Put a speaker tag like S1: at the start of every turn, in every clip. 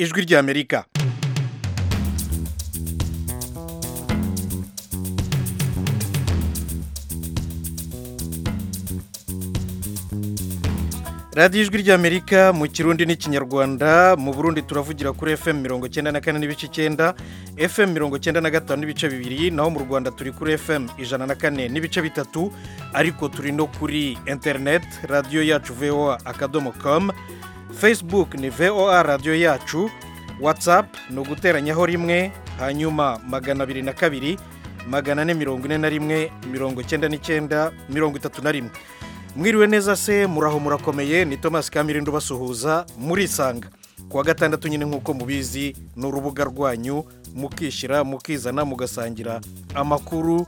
S1: ijwi ry'amerika radiyo ijwi ry'amerika mu kirundi n'ikinyarwanda mu burundi turavugira kuri fm mirongo icyenda na kane n'ibice icyenda fm mirongo icyenda na gatanu n'ibice bibiri naho mu rwanda turi kuri fm ijana na kane n'ibice bitatu ariko turi no kuri interineti radiyo yacu voa akadomo komu facebook ni voa radiyo yacu watsapu ni uguteranyaho rimwe hanyuma magana abiri na kabiri magana ane mirongo ine na rimwe mirongo icyenda n'icyenda mirongo itatu na rimwe mwiriwe neza se muraho murakomeye ni thomas kamirindo basuhuza murisanga kuwa gatandatu nyine nk'uko mubizi ni urubuga rwanyu mukishyira mukizana mugasangira amakuru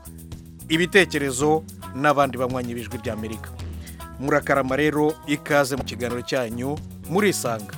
S1: ibitekerezo n'abandi banywanyi b'ijwi ry'amerika murakarama rero ikaze mu kiganiro cyanyu murisanga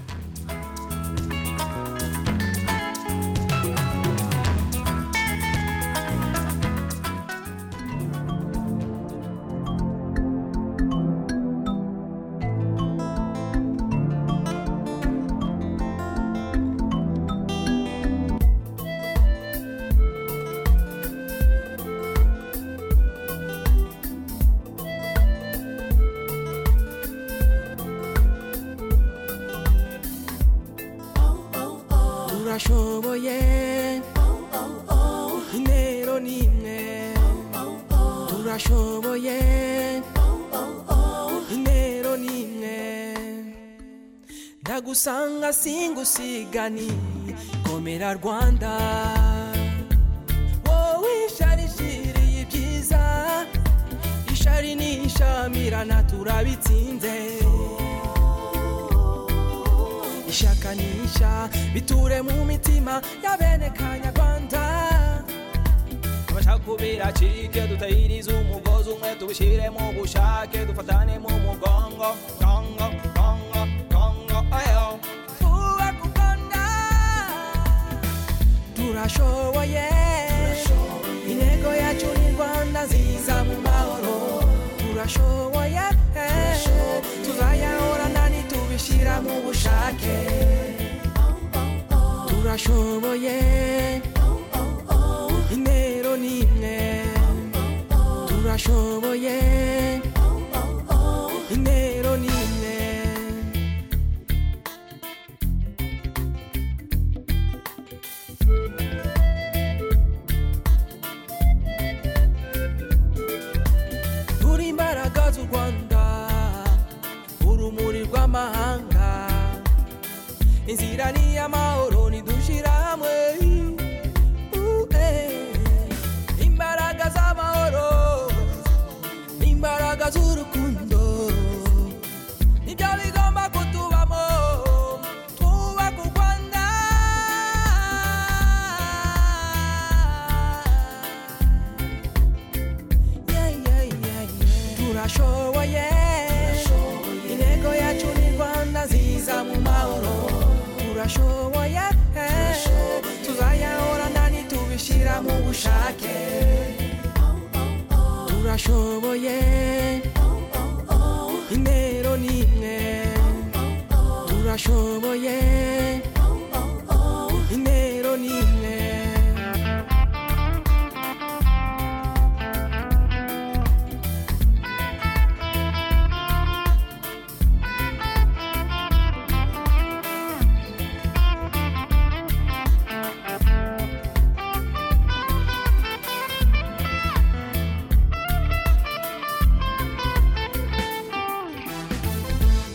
S2: turashoboye intero ni imwe turashoboye intero ni imwe ndagusanga singusigani komera rwanda wowe isharishiriye ibyiza ishari nishamirana turabitsinze ishakanisha biture mu mitima ya bene kanyarwanda abashaka ubiracike dutahirize umugozi umwe tubishyire mu bushake dufatane mu mugongo gongo gongo gongo ayo twubake u rwanda turashoboye intego yacu ni rwanda nziza mu mahoro turashoboye tuzayahorana nitubishyira mu bushake turashoboye intero ni imwe turashoboye intero ni imwe turi imbaraga z'u rwanda urumuri rw'amahanga inzira ni iy'amahoro ntidushira hamwe Uh, eh. imbaraga z'amahoro imbaraga z'urukundo nibyo bigomba kutubamo twubaka u rwanda Yeah, yeah, yeah, yeah. turashoboye intego yacu ni rwanda nziza mu mahoro turashoboye tuzayahorana nitubishyira mu bushake turashoboye intero ni imwe turashoboye intero ni imwe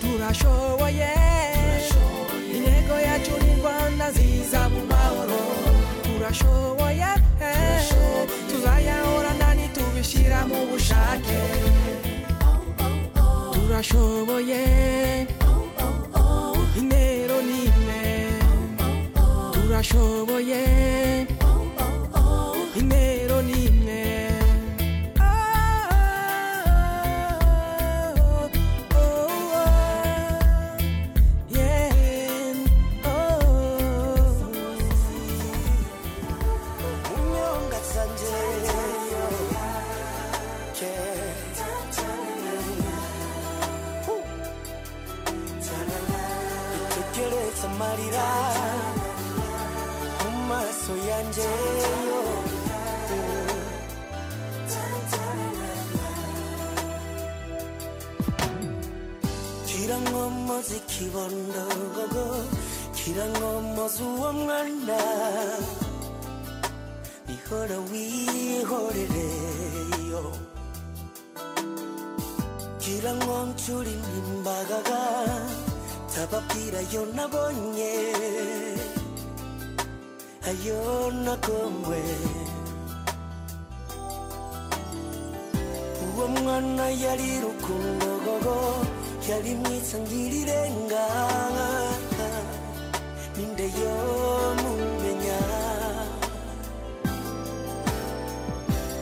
S2: turashoboye intego yacu ni rwanda nziza mu mahoro turashoboye tuzayahorana nitubishyira mu bushake turashoboye intero ni imwe turashoboye intero ni imwe
S3: keretse amarira mu maso yanjye kirankomoza ikibondogogo kirankomoza uwo mwana ihora wihorereyo kirankomcura imimbagaga tababwira yo nabonye ayo nagomwe uwo mwana yari rukundogogo yari mwiza ngirirenga ninde yo mumenya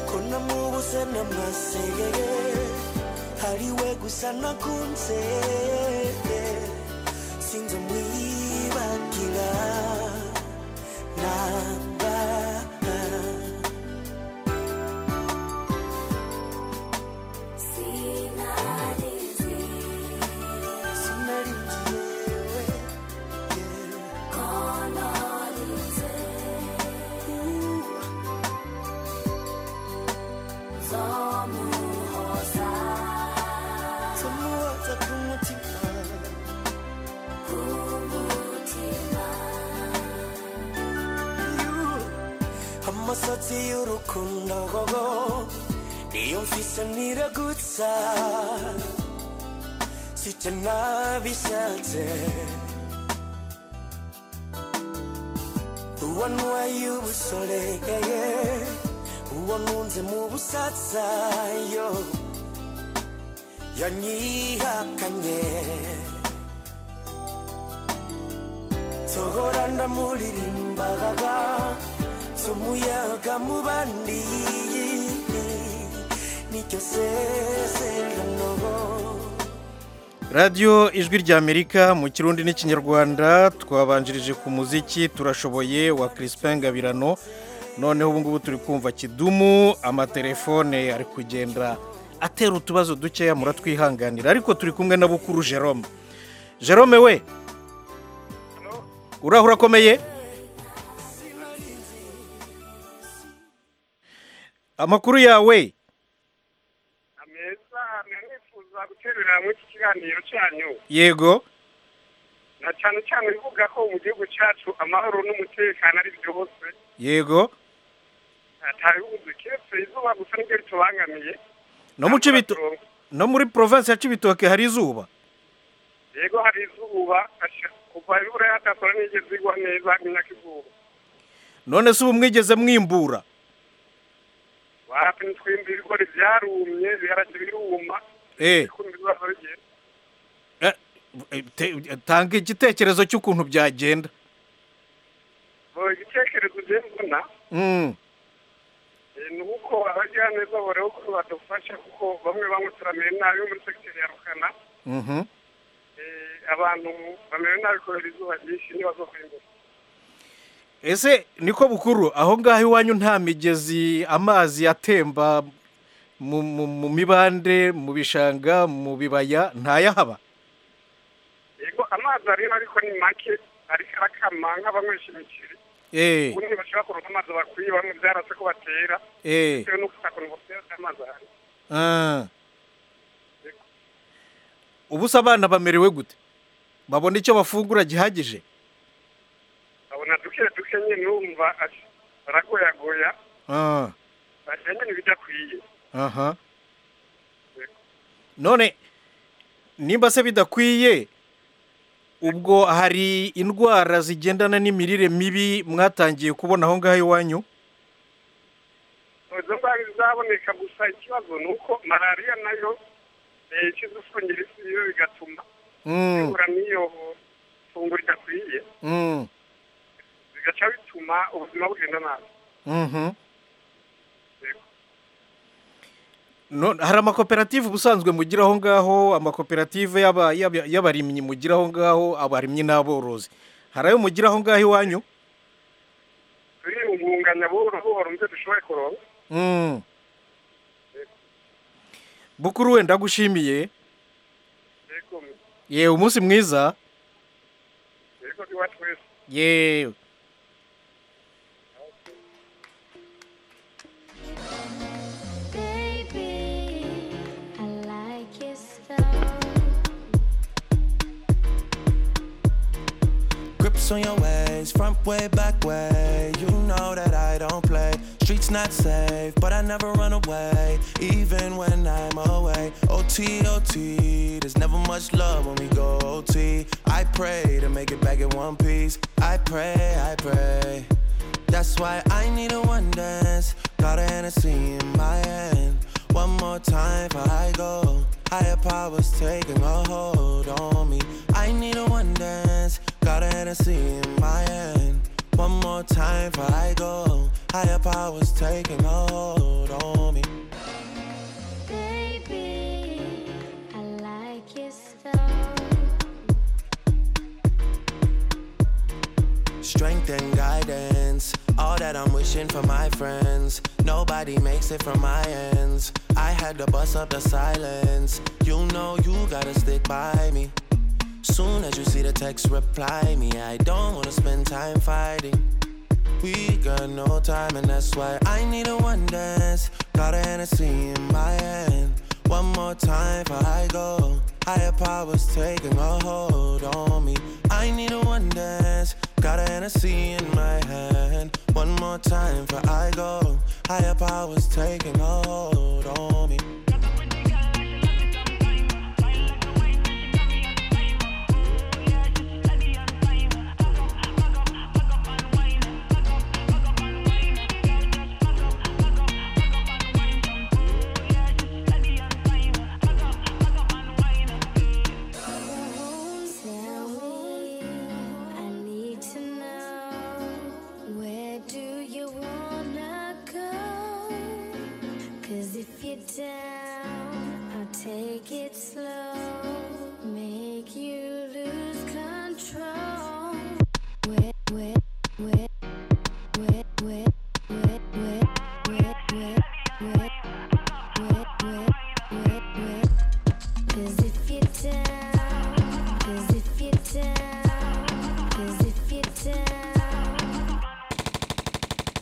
S3: ko namubuze n'amasegege ari we gusa nakunze sinzi umwibagira namba amasatsi y'urukundo gogo niyo mfise niragutsa site nabishatse uwo ntwaye ubusoregeye uwo nkunze mu busatsa yo yanyihakanye sohora ndamuririmbaga z'umuyaga mu bandi nicyo sezerano
S1: radiyo ijwi ry'amerika mu kirundi n'ikinyarwanda twabanjirije ku muziki turashoboye wa Crispin Gabirano noneho ubu ngubu turi kumva kidumu amatelefone ari kugenda atera utubazo dukeya muratwihanganira ariko turi kumwe na bukuru Jerome Jerome we uraho urakomeye amakuru yawe
S4: meza mwamwifuza guterurira hamwe iki kiganiro cyanyu
S1: yego
S4: na cyane cyane bivuga ko mu gihugu cyacu amahoro n'umutekano ari byo hose
S1: yego
S4: atabibuze keretse izuba gusa nibyo ritubangamiye
S1: no mu Cibito- no muri provinsi ya Cibitoke hari izuba
S4: yego hari izuba asha- kuva ibura yatakora nigeze igwa neza imyaka izuba
S1: none se ubu mwigeze mwimbura
S4: wapi ntitwimba ibigori byarumye biharage biruma
S1: eh
S4: kumva ibibazo bigenda
S1: eh, te- tanga igitekerezo cy'ukuntu byagenda
S4: Bo, igitekerezo ngiye mbona
S1: Mm,
S4: eh, ni uko abajyaneza bareba ko badufasha kuko bamwe bamwe turameye nabi bo muri segiteri ya rukana
S1: mhm.
S4: Eh, abantu bameze nabi kubera izuba ryinshi ntibazo kwimbura
S1: ese niko bukuru aho ngaho iwanyu nta migezi amazi atemba mu- mu mu mibande mu bishanga mu bibaya ntayahaba
S4: yego amazi ariho ariko ni make ariko arakama nk'abanywesha imiceri
S1: eh
S4: ubundi bashobora kuronka amazi bakwiye bamwe byarase ko batera
S1: eh
S4: bitewe n'uko utakuntu batera amazi ahari
S1: ah. ubu se abana bamerewe gute babona icyo bafungura gihagije
S4: babona duke duke nyine urumva ati, baragoyagoya
S1: ah.
S4: bagira nyine ibidakwiye
S1: aha none nimba se bidakwiye ubwo hari indwara zigendana n'imirire mibi mwatangiye kubona aho ngaho iwanyu
S4: izo ndwara zizaboneka gusa ikibazo ni uko malariya nayo eh, ikiza ufungira isi yo bigatuma
S1: Mm,
S4: ihura n'iyo funguro idakwiye
S1: mm,
S4: bigaca bituma ubuzima bugenda nabi
S1: mhm.
S4: Yego.
S1: None, hari amakoperative ubusanzwe mugira aho ngaho amakoperative y'aba- y'aba- y'abarimyi mugira aho ngaho abarimyi n'aborozi hari ayo mugira aho ngaho iwanyu
S4: turi umwunganya buhoro buhoro mubyo dushoboye kuronka
S1: Mm. bukuru we ndagushimiye
S4: yego
S1: yewe umunsi mwiza
S5: wa twese
S1: yewe
S6: Baby, I like your style.
S7: Grips on your ways, front way, back way. You know that I don't play. Streets not safe, but I never run away. Even when I'm away. OT, OT, there's never much love when we go OT. I pray to make it back in one piece. I pray, I pray. That's why I need a one dance. Got a Hennessy in my hand. One more time before I go. Higher powers taking a hold on me. I need a one dance. Got a Hennessy in my hand. One more time before I go. Higher powers taking a hold on me.
S6: Baby, I like your style.
S7: Strength and guidance, all that I'm wishing for my friends. Nobody makes it from my ends. I had to bust up the silence. You know you gotta stick by me. Soon as you see the text, reply me. I don't wanna spend time fighting. We got no time, and that's why I need a one dance. Got a Hennessy in my hand. One more time before I go. Higher powers taking a hold on me. I need a one dance. Got a Hennessy in my hand. One more time before I go. Higher powers taking a hold on me.
S6: Tell me, I need to know where do you wanna go? 'Cause if you're down, I'll take it slow, make you lose control. Where, where, where, where, where, where, where, where, where, where, where, where, where, where. Cause if you're down, cause if you're down, cause if you're down.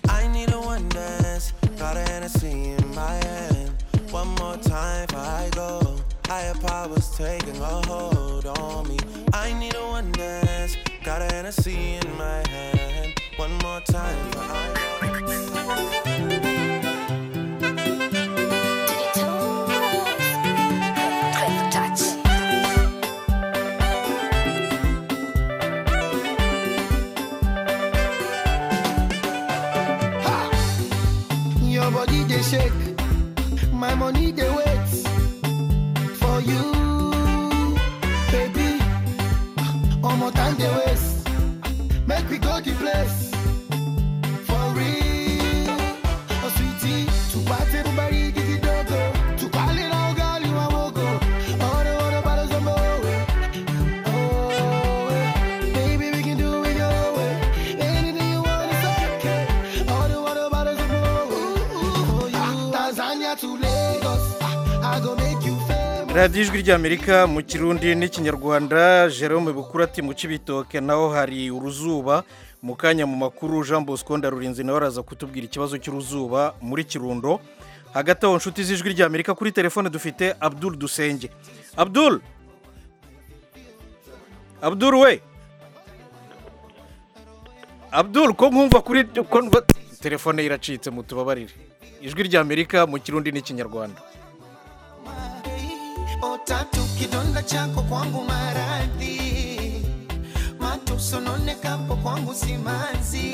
S7: I need a one dance. Got a Hennessy in my hand. One more time before I go. Higher powers taking a hold on me. I need a one dance. Got a Hennessy in my hand. One more time before I go.
S8: Your body they shake, my money they wait for you, baby. One more time they waste, make we go the place for real. Oh sweetie, to party everybody get it dogo, to call it all girl you a wogo. All the other bottles of more, oh eh. baby we can do it your way. Anything you want is okay. All the other bottles of more, ooh, ooh, ah, Tanzania to Lagos, ah, I go make you famous.
S1: radiyo ijwi ry'amerika mu kirundi n'ikinyarwanda jerome bukura ati mu kibitoke naho hari uruzuba mu kanya mu makuru jean bosco ndarurinzi nawe araza kutubwira ikibazo cy'uruzuba muri kirundo hagati aho inshuti z'ijwi ry'amerika kuri telefone dufite abdul dusenge abdul abdul we abdul ko nkumva kuri ko nkumva- telefone ye iracitse mutubabarire ijwi ry'amerika mu kirundi n'ikinyarwanda
S8: Otatu kidonda chako kwangu maradhi, matusononeka hapo kwangu simanzi.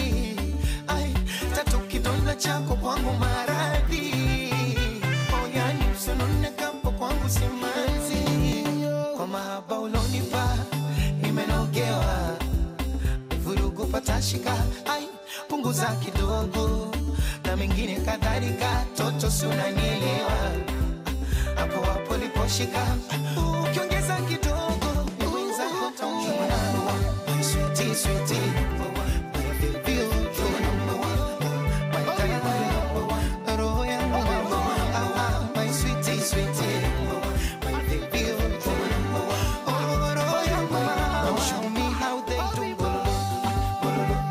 S8: Ai, tatu kidonda chako kwangu maradhi, oyani usononeka hapo kwangu simanzi. Kwa mahaba ulonipa nimenogewa, vurugu patashika, ai, punguza kidogo na mengine kadhalika, toto si unanielewa hapo hapo liposhika ukiongeza kidogo ni wenzako taumwa switi switi roho yangu Ah, my sweetie, sweetie. My baby, oh, oh, roho yangu. Show me how they do, oh,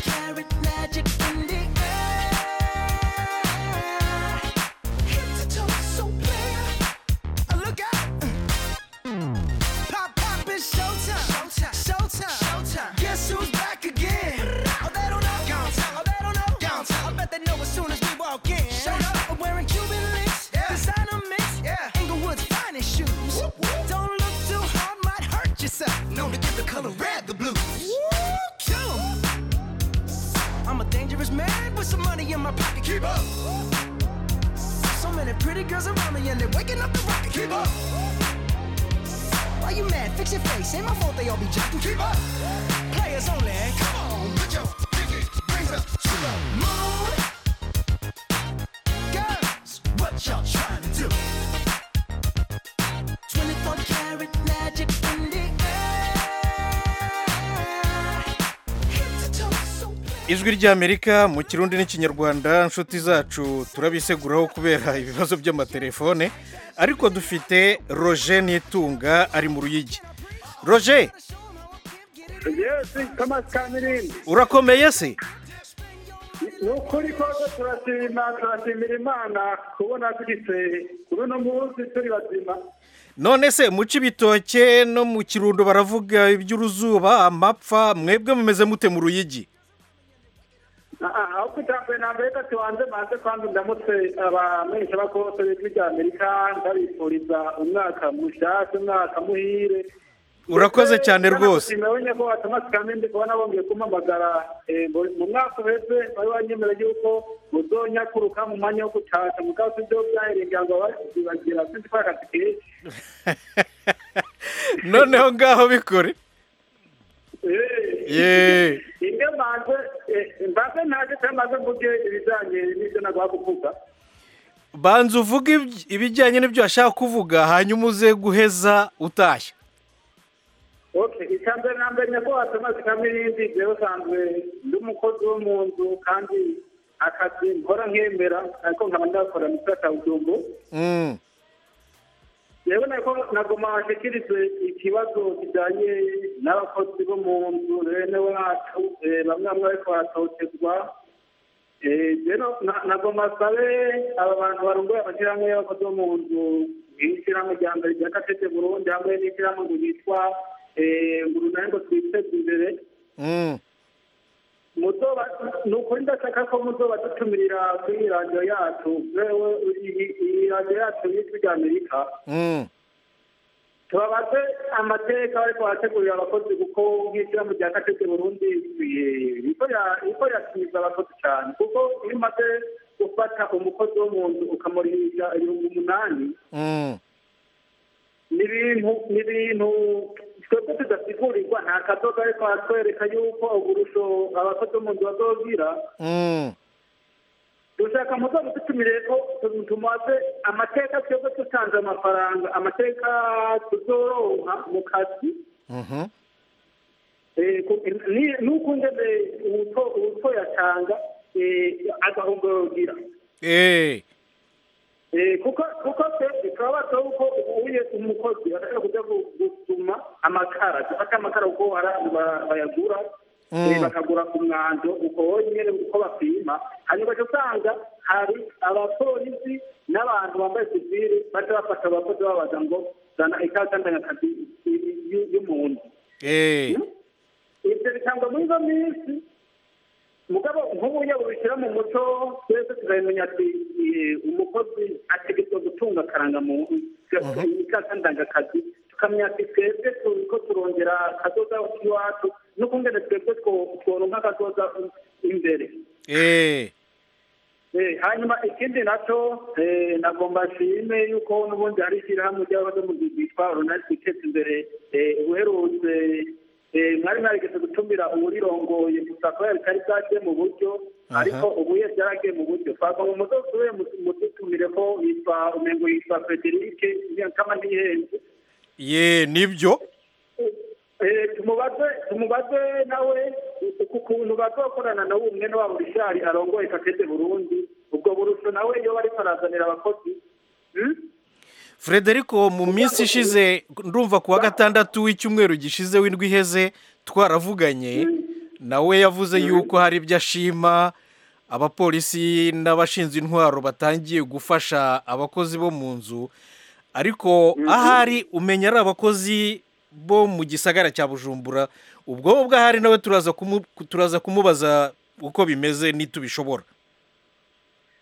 S3: carrot magic in the air. Head to toe, so clear. Uh, Look out. Pop, pop, it's showtime. Showtime. Showtime. Showtime. Guess who's back again? Oh, they don't know. Oh, they don't know. I bet they know as soon as we walk in. Showed up. I'm wearing Cuban links. Designer mix. Inglewood's finest shoes. Don't look too hard, might hurt yourself. Known to give the color red the blues. Woo, kill 'em. I'm a dangerous man with some money in my pocket. Keep up. So many pretty girls around me and they're waking up the rocket. Keep up. Why you mad? Fix your face. Ain't my fault they all be jocking. Keep up. Players only. Come on, put your pinky rings up to the moon. Girls, what y'all trying to do? 24 karat magic in the air. Head to toe, so bad.
S1: ijwi ry'amerika mu kirundi n'ikinyarwanda inshuti zacu turabiseguraho kubera ibibazo by'amatelefone ariko dufite roje n'itunga ari mu ruyigi roje
S5: yesi kamasi ka mirindi
S1: urakomeye se
S5: ni ukuri kose turashima turashimira imana kubona tugise kuri uno munsi turi bazima
S1: none se mu cibitoke no mu kirundo baravuga iby'uruzuba amapfa mwebwe mumeze mute mu ruyigi
S5: Ah, aho kutambaye ntabwo reka tubanze banze kandi ndamutse abamenyesha bakose b'ijwi rya amerika ndabifuriza umwaka mushasha umwaka muhire
S1: Urakoze cyane rwose.
S5: nabonye ko watamasi kamindi kubona bongeye kumpamagara eh, mu- mu mwaka uheze wari wanyemera yuko muzonyakuruka mu mwanya wo gutasha mugabo sibyo byaherengera ngo bazibagira sinzi ko akazi kenshi
S1: noneho ngaho bikore
S5: Eh,
S1: yeee
S5: ibyo mbanze eh, mbanze ntaje cyamaze mvuge ibijyanye n'ibyo nagomba kuvuga
S1: banza uvuge iby- ibijyanye n'ibyo washaka kuvuga hanyuma uze guheza utashye
S5: Okay, icyambere na mbere nyako watamaze kamirindi jewe usanzwe ndi umukozi wo mu nzu kandi akazi nkora nkemera ariko nkaba ndakora mu gisata udumbu
S1: Mm.
S5: jewe nako nagoma washikirize ikibazo kijanye n'abakozi bo mu nzu bene wacu eh, bamwe bamwe bariko baratotezwa Eh, rero na- nagoma sabe aba bantu barongoye amashyirahamwe y'abakozi bo mu nzu nk'ishyirahamwe rya mbere rya katete burundi hamwe n'ishyirahamwe ngo ryitwa eh, nguru nayo ngo twiteze imbere
S1: Mm.
S5: muzoba ni ukuri ndashaka ko muzoba dutumirira kuri radiyo yacu yewe iyi- iyi radiyo yacu y'ijwi rya amerika
S1: Mm.
S5: tubabaze amateka ariko barategurira abakozi kuko nk'ishyirahamwe rya katete burundi eh, rikora- rikora tumiza abakozi cyane kuko iyo umaze gufata umukozi wo mu nzu ukamurihisha ibihumbi umunani
S1: Mm.
S5: ni ibintu ni ibintu twebwe tudasigurirwa nta kadoga ariko hatwereka yuko uburusho abakozi bo mu nzu bazogira
S1: Mm.
S5: dushaka muzamu dutumire ko tumaze amateka twebwe dutanze amafaranga amateka tuzoronka mu kazi
S1: Mhm.
S5: Eh, ku- ni- nuko ngeze ubuto- ubuto yatanga eh, agahombo yogira
S1: Eh.
S5: Eh, kuko kuko twebwe turabaza yuko uye umukozi ashaka kujya gu- gusuma amakara dufate amakara kuko hari abantu ba- bayagura
S1: Mm.
S5: eh, bakagura ku mwanzo uko nyine uko bapima hanyuma ugaca usanga hari abapolisi n'abantu bambaye sivile baca bafata abakozi babaza ngo zana ikaze ndangakazi y'umuntu
S1: Eh.
S5: ibyo bitangwa muri ino minsi mugabo nk'ubu iyo babishyira mu muco twese tuzabimenya ati eh, umukozi ategetswe gutunga akarangamuntu ikasa ndangakazi tukamenya ati twebwe turiko turongera akadoza iwacu n'ukungene twebwe two- tworonka akadoza imbere
S1: Eh.
S5: Eh, hanyuma ikindi nacyo eh, nagomba nshime yuko n'ubundi hari ishyirahamwe ry'abakozi mu gihe ryitwa runari twiteze imbere eh, uherutse eh, mwari mwarigeze gutumira uwurirongoye gusa kubera bitari bwagiye mu buryo
S1: Aha.
S5: ariko ubu iyo byaragiye mu buryo twagomba umudozi we mudutumire ko yitwa umengo yitwa frederic kama ntihenze
S1: Ye nibyo.
S5: Eh, tumubaze tumubaze nawe ku kuntu bazokorana nawe umwene wabo rishari arongoye kakete burundi ubwo burusho nawe iyo bariko arazanira abakozi hmm?
S1: Frederico mu minsi ishize ndumva kuwa gatandatu w'icyumweru gishize w'indwi iheze twaravuganye nawe yavuze yuko hari ibyo ashima abapolisi n'abashinzwe intwaro batangiye gufasha abakozi bo mu nzu ariko ahari umenya ari abakozi bo mu gisagara cya bujumbura ubwo bwo ahari nawe turaza kumu- turaza kumubaza uko bimeze n'itubishobora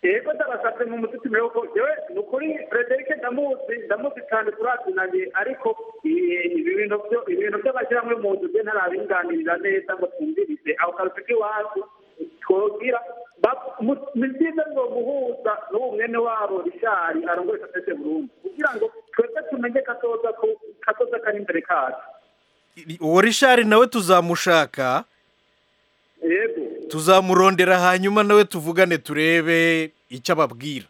S5: yego ndabasabye mu mutima yuko yewe ni ukuri frederic ndamuzi ndamuzi cyane turazinanye ariko eh, ibi bintu byo ibintu by'amashyirahamwe mu nzu bye ntarabinganirira neza ngo twumvirize aho kazi k'iwacu twabwira ba- mu- ni byiza ngo guhuza n'uwo mwene wabo rishari arongoye sosiyete burundu kugira ngo twebwe tumenye katoza ko- katoza kari imbere kacu
S1: uwo rishari nawe tuzamushaka
S5: yego
S1: tuzamurondera hanyuma nawe tuvugane turebe icyo ababwira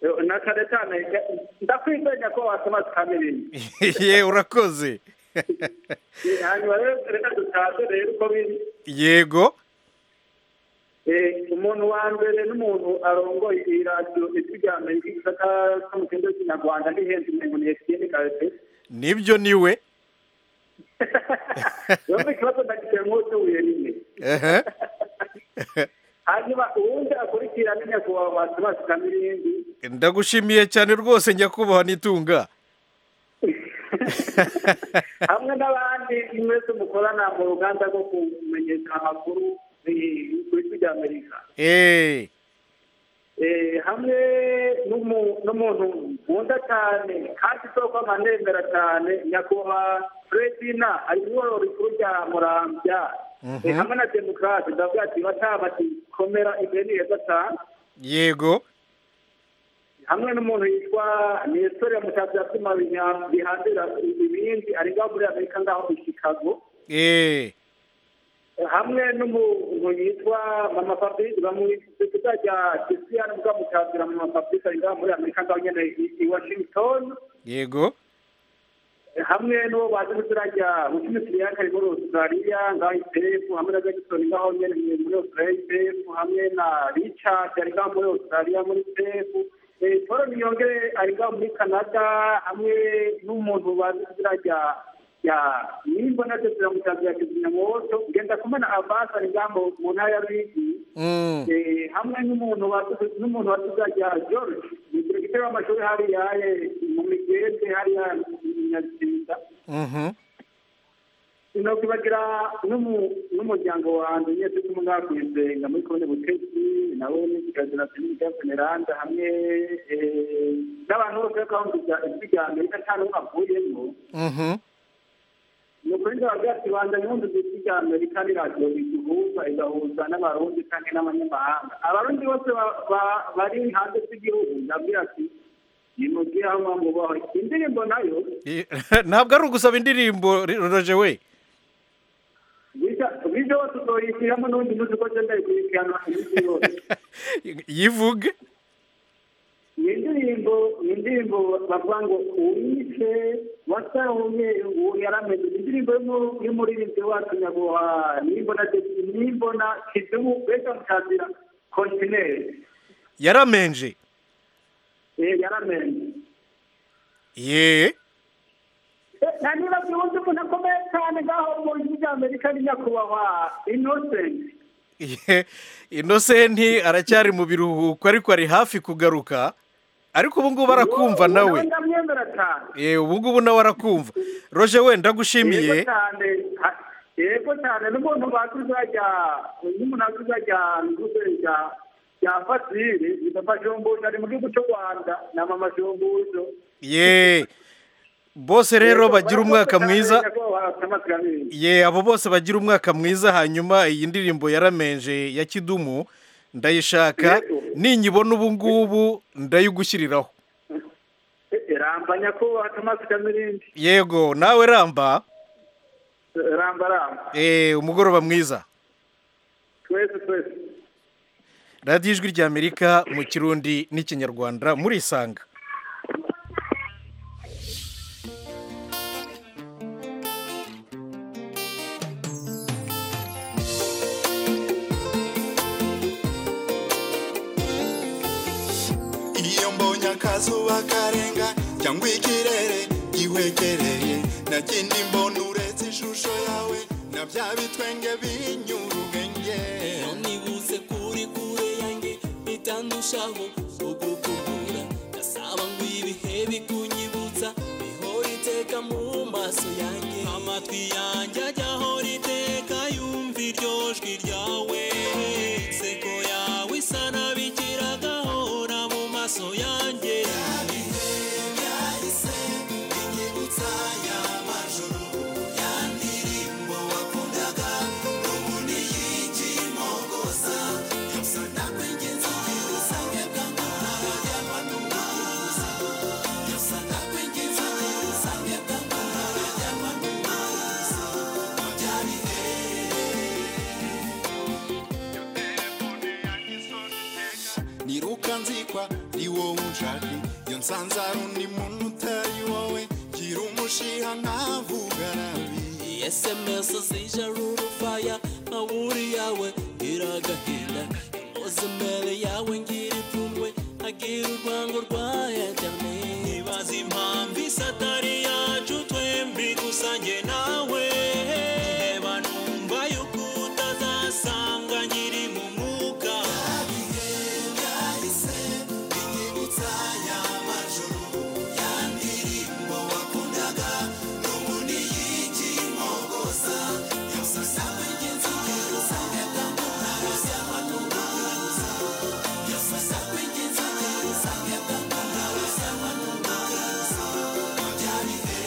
S5: Eh, na cyane cyane eh, ndakwizanya ko wasoma tukamenya
S1: ye urakoze
S5: Eh, hanyuma rero reka dutahe rero uko biri
S1: yego
S5: Eh, umuntu wa mbere n'umuntu arongoye iyi radiyo isigaye amajwi ko mu kigo cy'inyarwanda n'ihenze umuntu ni esitiyeni karite
S1: nibyo niwe
S5: rero ikibazo ndagize nk'uko ubuye rimwe
S1: ehe
S5: hanyuma uwundi akurikira ni nyakubahwa basibasi kamirindi
S1: ndagushimiye cyane rwose nyakubahwa n'itunga
S5: hamwe n'abandi mwese mukorana mu ruganda rwo kumenyesha amakuru eh, ku isi rya amerika
S1: eee
S5: Eh, hamwe n'umu- n'umuntu nkunda cyane kandi isoko amanembera cyane nyakubahwa fredina ayobora rikuru rya murambya Eh, hamwe na demokarasi ndavuga ati batabati komera imbere ni heza cyane
S1: yego
S5: hamwe n'umuntu yitwa nesitore mutatsi yatuma bihambira ibindi ari ngaho muri amerika ngaho i chicago
S1: eee
S5: hamwe n'umuntu yitwa mama fabrice bamwise izina rya jesiyani bwa mukazira mama fabrice ari ngaho muri amerika ngaho nyine i- i washington
S1: yego
S5: hamwe n'uwo bazi mu izina rya mukimisiriyani ari muri australia ngaho ipefu hamwe na jackson ngaho nyine muri- muri australia ipefu hamwe na richard ari ngaho muri australia muri ipefu paul niyongere ari ngaho muri canada hamwe n'umuntu bazi mu izina rya ya nimba na tesera mukazira kizimyamwoto ngenda kumwe na abasi ari ngaho mu- mu ntara ya rigi
S1: Mm.
S5: Eh, hamwe n'umuntu watu- n'umuntu watuzajya george ni perezida w'amashuri hariya eh, mu migende hariya mu nyazinda
S1: Mhm.
S5: sinokibagira n'umu- n'umuryango wanjye nyine turi kumwe n'abakwisenga muri komine butegetsi nabo ni kirazira kinini cya seneranda hamwe eh, n'abantu bose bakangurira ijwi rya amerika nta n'umwe avuyemo
S1: Mhm.
S5: ni ukuri ndababwira ati banza nkundi ijwi rya amerika ni radiyo iduhuza igahuza n'abarundi kandi n'abanyamahanga abarundi bose ba- ba- bari hanze z'igihugu ndabwira ati nimubwire aho mwa mwubaho indirimbo nayo
S1: I- ntabwo ari ugusaba indirimbo Ri- roje we
S5: bijya bose uzoyishyiramo n'ubundi munsi uko genda yikurikirana iminsi yose
S1: yivuge
S5: ni indirimbo ni indirimbo bavuga ngo uwice wasahumye uwo yarameze ni indirimbo y'umu- y'umuririmbyi wacu nyabuha nimbona nimbona kidumu beza mutazira kontineri
S1: yaramenje
S5: Eh, yaramenye
S1: ye
S5: Eh, na niba byubuze umuntu akomeye cyane ngaho mu ijwi rya amerika ni nyakubahwa innocent
S1: Ye. inosenti aracyari mu biruhuko ariko ari hafi kugaruka ariko ubu ngubu arakumva nawe
S5: ndamwemera cyane
S1: Eh, ubu ngubu nawe arakumva roje we ndagushimiye
S5: yego cyane ha- yego cyane n'umuntu bakuzajya n'umuntu akuzajya kuzajya ya fasiri yitwa jombujo ari mu gihugu cy'u rwanda na mama jombujo
S1: ye bose rero bagira umwaka mwiza ye abo bose bagira umwaka mwiza hanyuma iyi ndirimbo yaramenje ya kidumu ndayishaka
S5: Yego.
S1: ninyibona ubu ngubu ndayigushyiriraho
S5: ramba nyakubahwa tomasi kamirindi
S1: yego nawe ramba
S5: ramba ramba
S1: eh, umugoroba mwiza
S5: twese twese
S1: radiyo ijwi ry'amerika mu kirundi n'ikinyarwanda murisanga
S9: iyo mbonye akazuba karenga cyangwa ikirere gihekereye nagenda imbona uretse ishusho yawe na na bya bitwenge binyura ubwenge
S10: nibutse kuri kure yanjye bitandushaho ubwo kubura ndasaba ngo ibihe bikunyibutsa bihora iteka mu maso yanjye amatwi yanjye ajya ahora iteka yumva iryo jwi ryawe seko yawe isa nabikira gahora mu maso yanjye yabihe byahise binyibutsa ya majoro ya ndirimbo wakundaga n'ubundi yigiye imogoza byose ndakwinginze ubusange bw'amahoro y'amanuma byose ndakwinginze ubusange bw'amahoro y'amanuma byabihe
S9: niruka nzikwa ni wowe unshaka iyo nsanze ari undi muntu utari wowe gira umushiha ntavuga nabi
S10: sms zijara urufaya nka buri yawe iragahinda impuze imbere yawe ngira ipfunwe agira urwango rwaya cyane nibaza impamvu isa atari yacu twembi gusa njye nawe reba numva yuko utazasanga nkiri mu mwuka yabihe byahise binyibutsa ya majoro ya ndirimbo wakundaga n'ubundi yigiye imogoza yose asanga ingenzi kugira usange bwamutara z'amanuma yose asanga ingenzi kugira usange bwamutara z'amanuma byabihe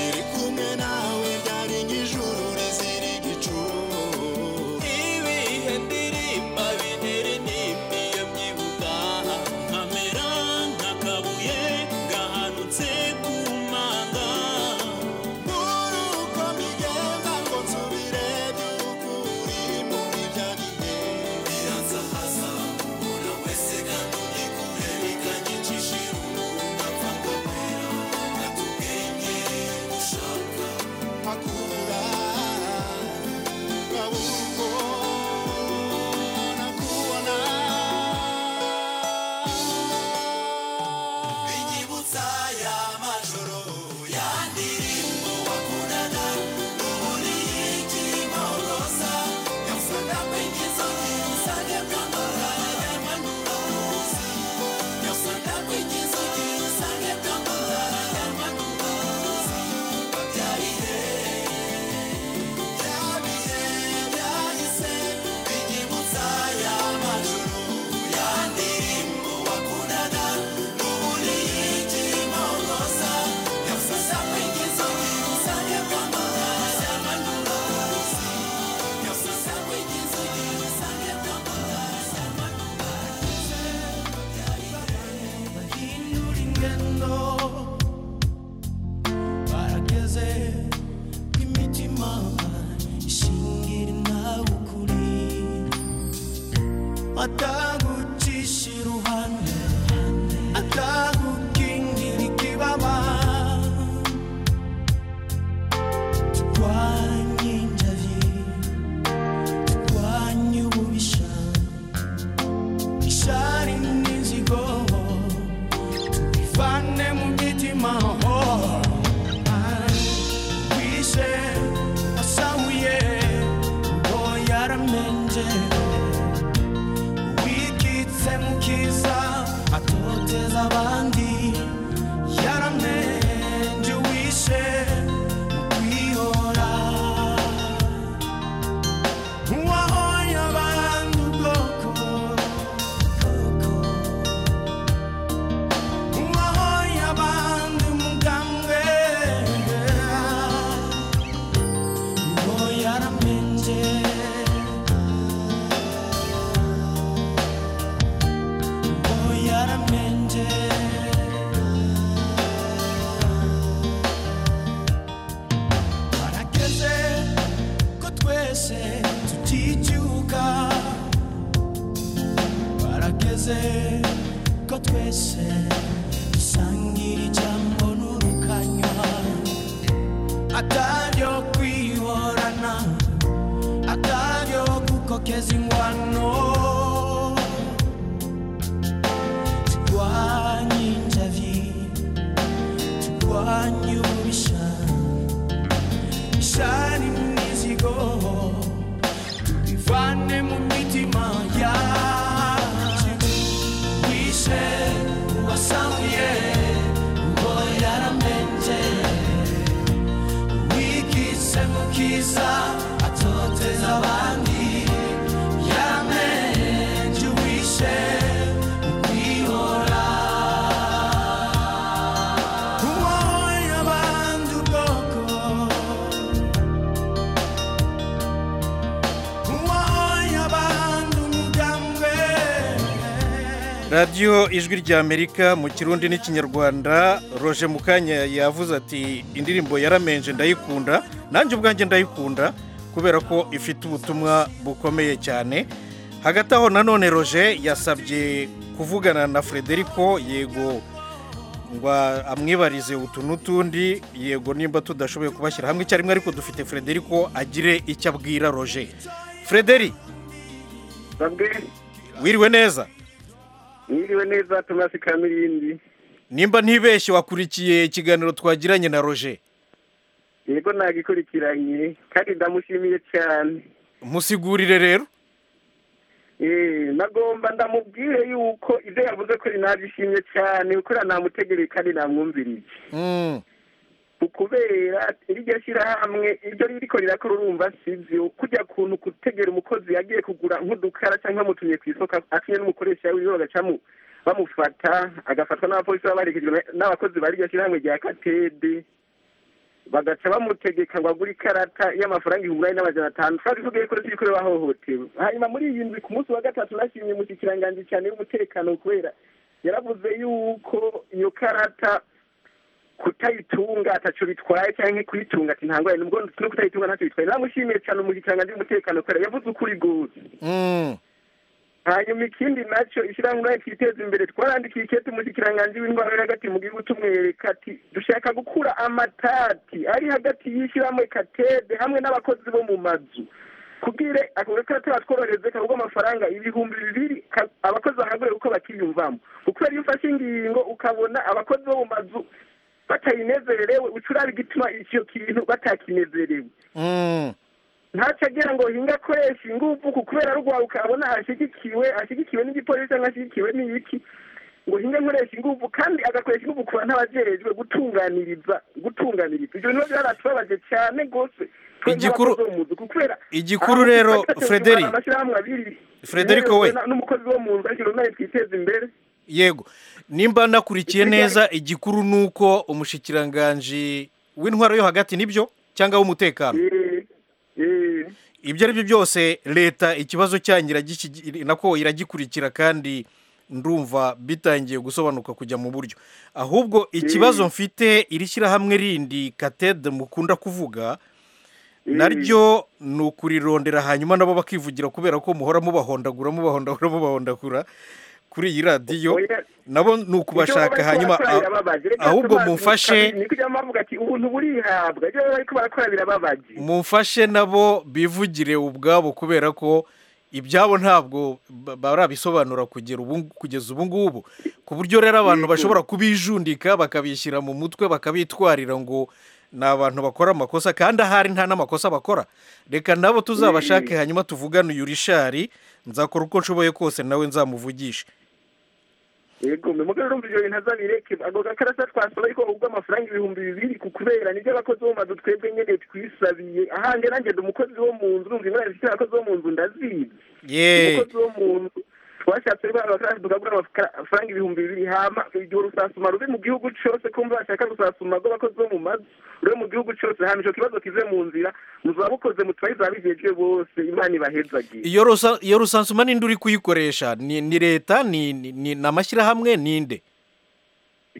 S9: iri kumwe nawe ryari nk'ijuru rizira igicu
S10: ibihe ndirimba biniririmbiye byibuka nkamera nk'akabuye gahanutse ku manga
S9: muri uko mbigenda ngo nsubire by'ukuri muri bya bihe
S10: biranzahaza umuntu wese kandi ugikure bikanyicisha irungu ntapfa nkamera nkatubwenge ushaka
S9: akura nkabura uko nakubona
S10: binyibutsa ya majoro ya ndirimbo wakundaga n'ubundi yikimoroza yose ndakwinjiza usanga bwambara y'amanura yose ndakwinjiza usanga bwambara y'amanura byarihe byabihe byahise binyibutsa ya majoro ya ndirimbo wakundaga n'ubundi yikimoroza yose ndakwinjiza usanga bwambara y'amanura yose ndakwinjiza usanga bwambara
S3: Hindura ingendo barageze imitima ishingira nawe ukuri atagucisha iruhande atagukingira ikibaba twanyinjaye twanye ububisha ishari n'inzigo Fane mumitima oh Kise asawiye Oh yaramenje Wikitse mukiza atoteza abandi Yaramenje wishe kwihora Uwahoya abantu bwoko bwoko ko twese dusangira ijambo n'urukanywa ataryo kwihorana ataryo gukokeza ingwano turwanye injavi turwanye ububisha dushane imizigo tubivane mu mitima yacu wishe uwasamuye ngo yaramenje wigize mu kiza atoteza abandi yaramenje wishe kwihora uwahoye abandi ubwoko
S1: radiyo ijwi ry'amerika mu kirundi n'ikinyarwanda roje mukanya yavuze ati indirimbo yaramenje ndayikunda nanjye ubwanjye ndayikunda kubera ko ifite ubutumwa bukomeye cyane hagati aho nanone roje yasabye kuvugana na frederico yego ngo amwibarize utu n'utundi yego nimba tudashoboye kubashyira hamwe icyarimwe ariko dufite frederico agire icyo abwira roje frederi
S11: babwe
S1: wiriwe neza
S11: mwiriwe neza tumasi kamirindi
S1: nimba ntibeshye wakurikiye ikiganiro twagiranye na roje
S11: yego nagikurikiranye kandi ndamushimiye cyane
S1: musigurire rero
S11: Eh, nagomba ndamubwire yuko ibyo yavuze ko nabyishimye cyane kuko namutegere kandi namwumvirije
S1: Mm,
S11: ukubera iryo shyirahamwe iryo ririko rirakora urumva sivyo kujya kuntu gutegera umukozi yagiye kugura nk'udukara cyangwa amutumye ku isoko akinye n'umukoresha wiwe bagacamu bamufata agafatwa n'abapolisi baba baherekejwe na- n'abakozi ba ryo shyirahamwe rya katede bagaca bamutegeka ngo agure ikarata y'amafaranga ihumbi n'ane n'amajana atanu twari tugiye kuri turi kureba ahohotewe hanyuma muri iyi ndwi ku munsi wa gatatu nashimye umushikiranganji cyane w'umutekano kubera yaravuze yuko iyo karata kutayitunga ataco bitwaye canke kuyitunga ati ntangorane nubwo no kutayitunga ntaco bitwaye namushimiye cyane umushikiranganji w'umutekano kubera yavuze ukuri gose
S1: mm,
S11: hanyuma ikindi nacyo ishyirahamwe twiteza imbere twarandikiye ikete umushikiranganji w'indwara uri hagati mu gihugu tumwereka ati dushaka gukura amatati ari hagati y'ishyirahamwe katede hamwe n'abakozi bo mu mazu kubwire ako gakora tubatworohereze kagurwa amafaranga ibihumbi bibiri ka- abakozi bahagure uko bakiyumvamo kuko iyo ufashe ingingo ukabona abakozi bo mu mazu batayinezerewe ucuraba igituma icyo kintu batakinezerewe
S1: mm.
S11: ntacyo agira ngo hinga akoresha ingufu ku kubera rwawe ukabona ashyigikiwe ashyigikiwe n'igipolisi cyangwa ashyigikiwe n'ibiki ngo hinga nkoresha ingufu kandi agakoresha ingufu kuba nk'abagerejwe gutunganiriza gutunganiriza ibyo bintu byaratubabaje cyane rwose twe
S1: Igikuru-
S11: nk'abakozi bo mu nzu, kubera
S1: igikuru rero, Frederick.
S11: amashyirahamwe abiri
S1: Frederick, we.
S11: na- n'umukozi wo mu nzu ariko nawe twiteze imbere
S1: yego nimba nakurikiye
S11: Ikigali-
S1: neza igikuru ni uko umushikiranganji w'intwaro yo hagati nibyo cyangwa w'umutekano
S11: Eh, eh.
S1: ibyo ari byo byose leta ikibazo cyanyu iragiki- nako iragikurikira kandi ndumva bitangiye gusobanuka kujya mu buryo ahubwo ikibazo mfite iri shyirahamwe rindi katede mukunda kuvuga naryo ni ukurirondera hanyuma nabo bakivugira kubera ko muhora mubahondagura mubahondagura mubahondagura kuri iyi radiyo
S11: Oya.
S1: nabo ni ukubashaka hanyuma ah- ahubwo mumfashe
S11: ni kujya bavuga ati ubuntu burihabwa ibyo bari ko barakora birababaje
S1: mumfashe nabo bivugire ubwabo kubera ko ibyabo ntabwo ba- barabisobanura kugera ubu kugeza ubu ngubu ku buryo rero abantu bashobora kubijundika bakabishyira mu mutwe bakabitwarira ngo ni abantu bakora amakosa kandi ahari nta n'amakosa bakora reka nabo tuzabashake hanyuma tuvugane uyu rishari nzakora uko nshoboye kose nawe nzamuvugishe
S11: yego mugore urumva ibyo bintu azabireke ako gakarasa twasaba ariko ubwo amafaranga ibihumbi bibiri ku kubera nibyo abakozi bo mu mazu twebwe nyene twisabiye ahange nanjye ndi umukozi wo mu nzu urumva ingorane zifite abakozi bo mu nzu ndazizi
S1: yeee
S11: umukozi wo mu nzu twashatse rero abakarasi tukagura amafaranga ibihumbi bibiri hama igihe urusasuma ruri mu gihugu cyose kumva bashaka gusasuma rw'abakozi bo mu mazu ruri mu gihugu cyose hama ico kibazo kive mu nzira muzaba mukoze mutwayiza abijejwe bose imana ibahezagire
S1: iyo rusa- iyo rusansuma ninde uri kuyikoresha ni ni leta ni ni- ni- ni amashyirahamwe ninde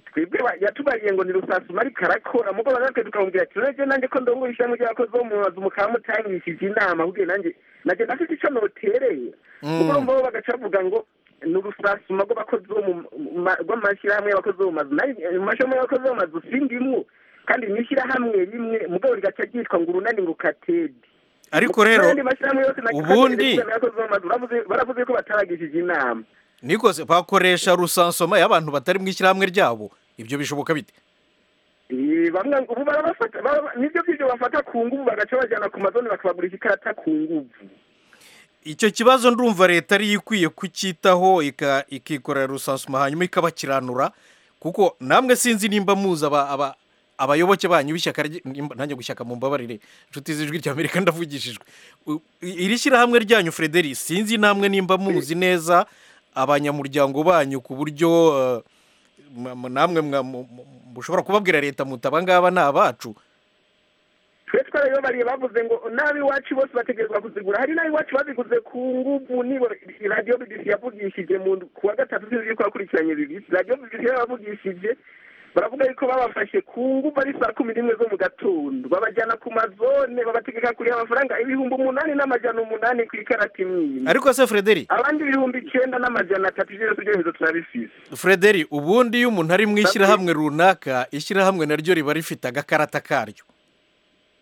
S11: twebwe ba- yatubariye ngo ni rusasuma ariko arakora mugo natwe tukamubwira ati nanjye nanjye ko ndongo ishyirahamwe ry'abakozi bo mu mazu mukaba mutangishije inama ahubwo nanjye nanjye ndafite icyo notereye kuko urumva bo bagaca bavuga ngo ni urusasuma rw'abakozi bo mu- mu ma- rw'amashyirahamwe y'abakozi bo mu mazu nayo mu mashyirahamwe y'abakozi bo mu mazu sindimwo kandi ni ishyirahamwe rimwe mugabo rigaca ryitwa ngo urunani ngo ukatede
S1: ariko rero
S11: n'andi mashyirahamwe yose na-
S1: ubundi-
S11: y'abakozi bo mu mazu baravuze- baravuze ko bataragishije inama
S1: niko se bakoresha rusansoma y'abantu batari mu ishyirahamwe ryabo ibyo bishoboka bite
S11: Eh, bamwe ngo ubu barabafata bara- nibyo bw'ibyo bafata ku ngubu bagaca bajyana ku mazone bakabagurisha ikarata ku ngubu
S1: icyo kibazo ndumva leta ariyo ikwiye kucyitaho ika- ikikorera rusansuma hanyuma ikabakiranura kuko namwe sinzi nimba muzi aba- aba- abayoboke banyu b'ishyaka rye- nimba- nanjye gushyaka mu mbabarire inshuti z'ijwi rya amerika ndavugishijwe U- i- iri shyirahamwe ryanyu frederi sinzi namwe nimba muzi neza abanyamuryango banyu ku buryo eh, mwa- mwa- namwe mwa- mu- mu- mushobora kubabwira leta muti abangaba ni abacu
S11: twe twarabibabariye bavuze ngo n'ab'iwacu bose bategerezwa kuzigura hari n'ab'iwacu baziguze ku ngubu nibura radiyo bibiri yavugishije mu ku wa gatatu sinzi yuko yakurikiranye bibiri radiyo bibiri yabavugishije baravuga yuko babafashe ku ngubu ari saa kumi n'imwe zo mu gatondo babajyana ku mazone babategeka kuriha amafaranga ibihumbi umunani n'amajana umunani ku ikarata imwe
S1: ariko se frederi
S11: abandi ibihumbi icyenda n'amajana atatu ibyo byose ibyemezo turabifise
S1: frederi ubundi iyo umuntu ari mu ishyirahamwe runaka ishyirahamwe naryo riba rifite agakarata karyo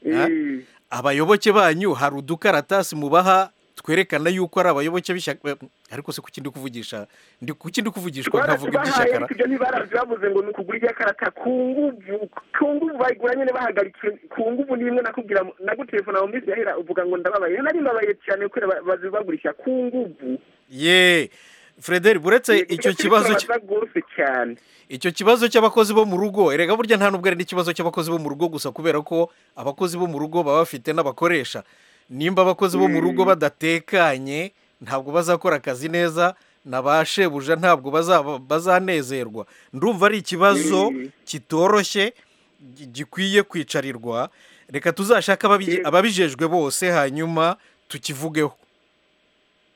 S1: Ha?
S11: Eh,
S1: abayoboke banyu hari udukaratasi mubaha twerekana yuko ari abayoboke b'ishyaka ariko se kuki ndi kuvugisha ndi kuki ndi kuvugishwa nkavuga
S11: twarabahaye
S1: iby'ishyakara
S11: ariko ibyo ntibarabyo bavuze ngo ni ukugura iby'akarata ku ngubu ku ngubu bayigura nyine bahagarikiwe ku ngubu ni imwe nakubwira mu- nagutelefona mu minsi yahera uvuga ngo ndababaye nari mbabaye cyane kubera ba- bazibagurisha ku ngubu
S1: ye frederi buretse
S11: Yego,
S1: icyo
S11: nicyo
S1: kibazo cy-
S11: kibabaza rwose cyane
S1: icyo kibazo cy'abakozi bo mu rugo erega burya nta nubwo ari n'ikibazo cy'abakozi bo mu rugo gusa kubera ko abakozi bo mu rugo baba bafite n'abakoresha nimba abakozi bo mu rugo badatekanye ntabwo bazakora akazi neza na ba shebuja ntabwo bazaba- bazanezerwa ndumva ari ikibazo
S11: Mm.
S1: kitoroshye gi- gikwiye kwicarirwa reka tuzashake ababi-
S11: Yego.
S1: ababijejwe bose hanyuma tukivugeho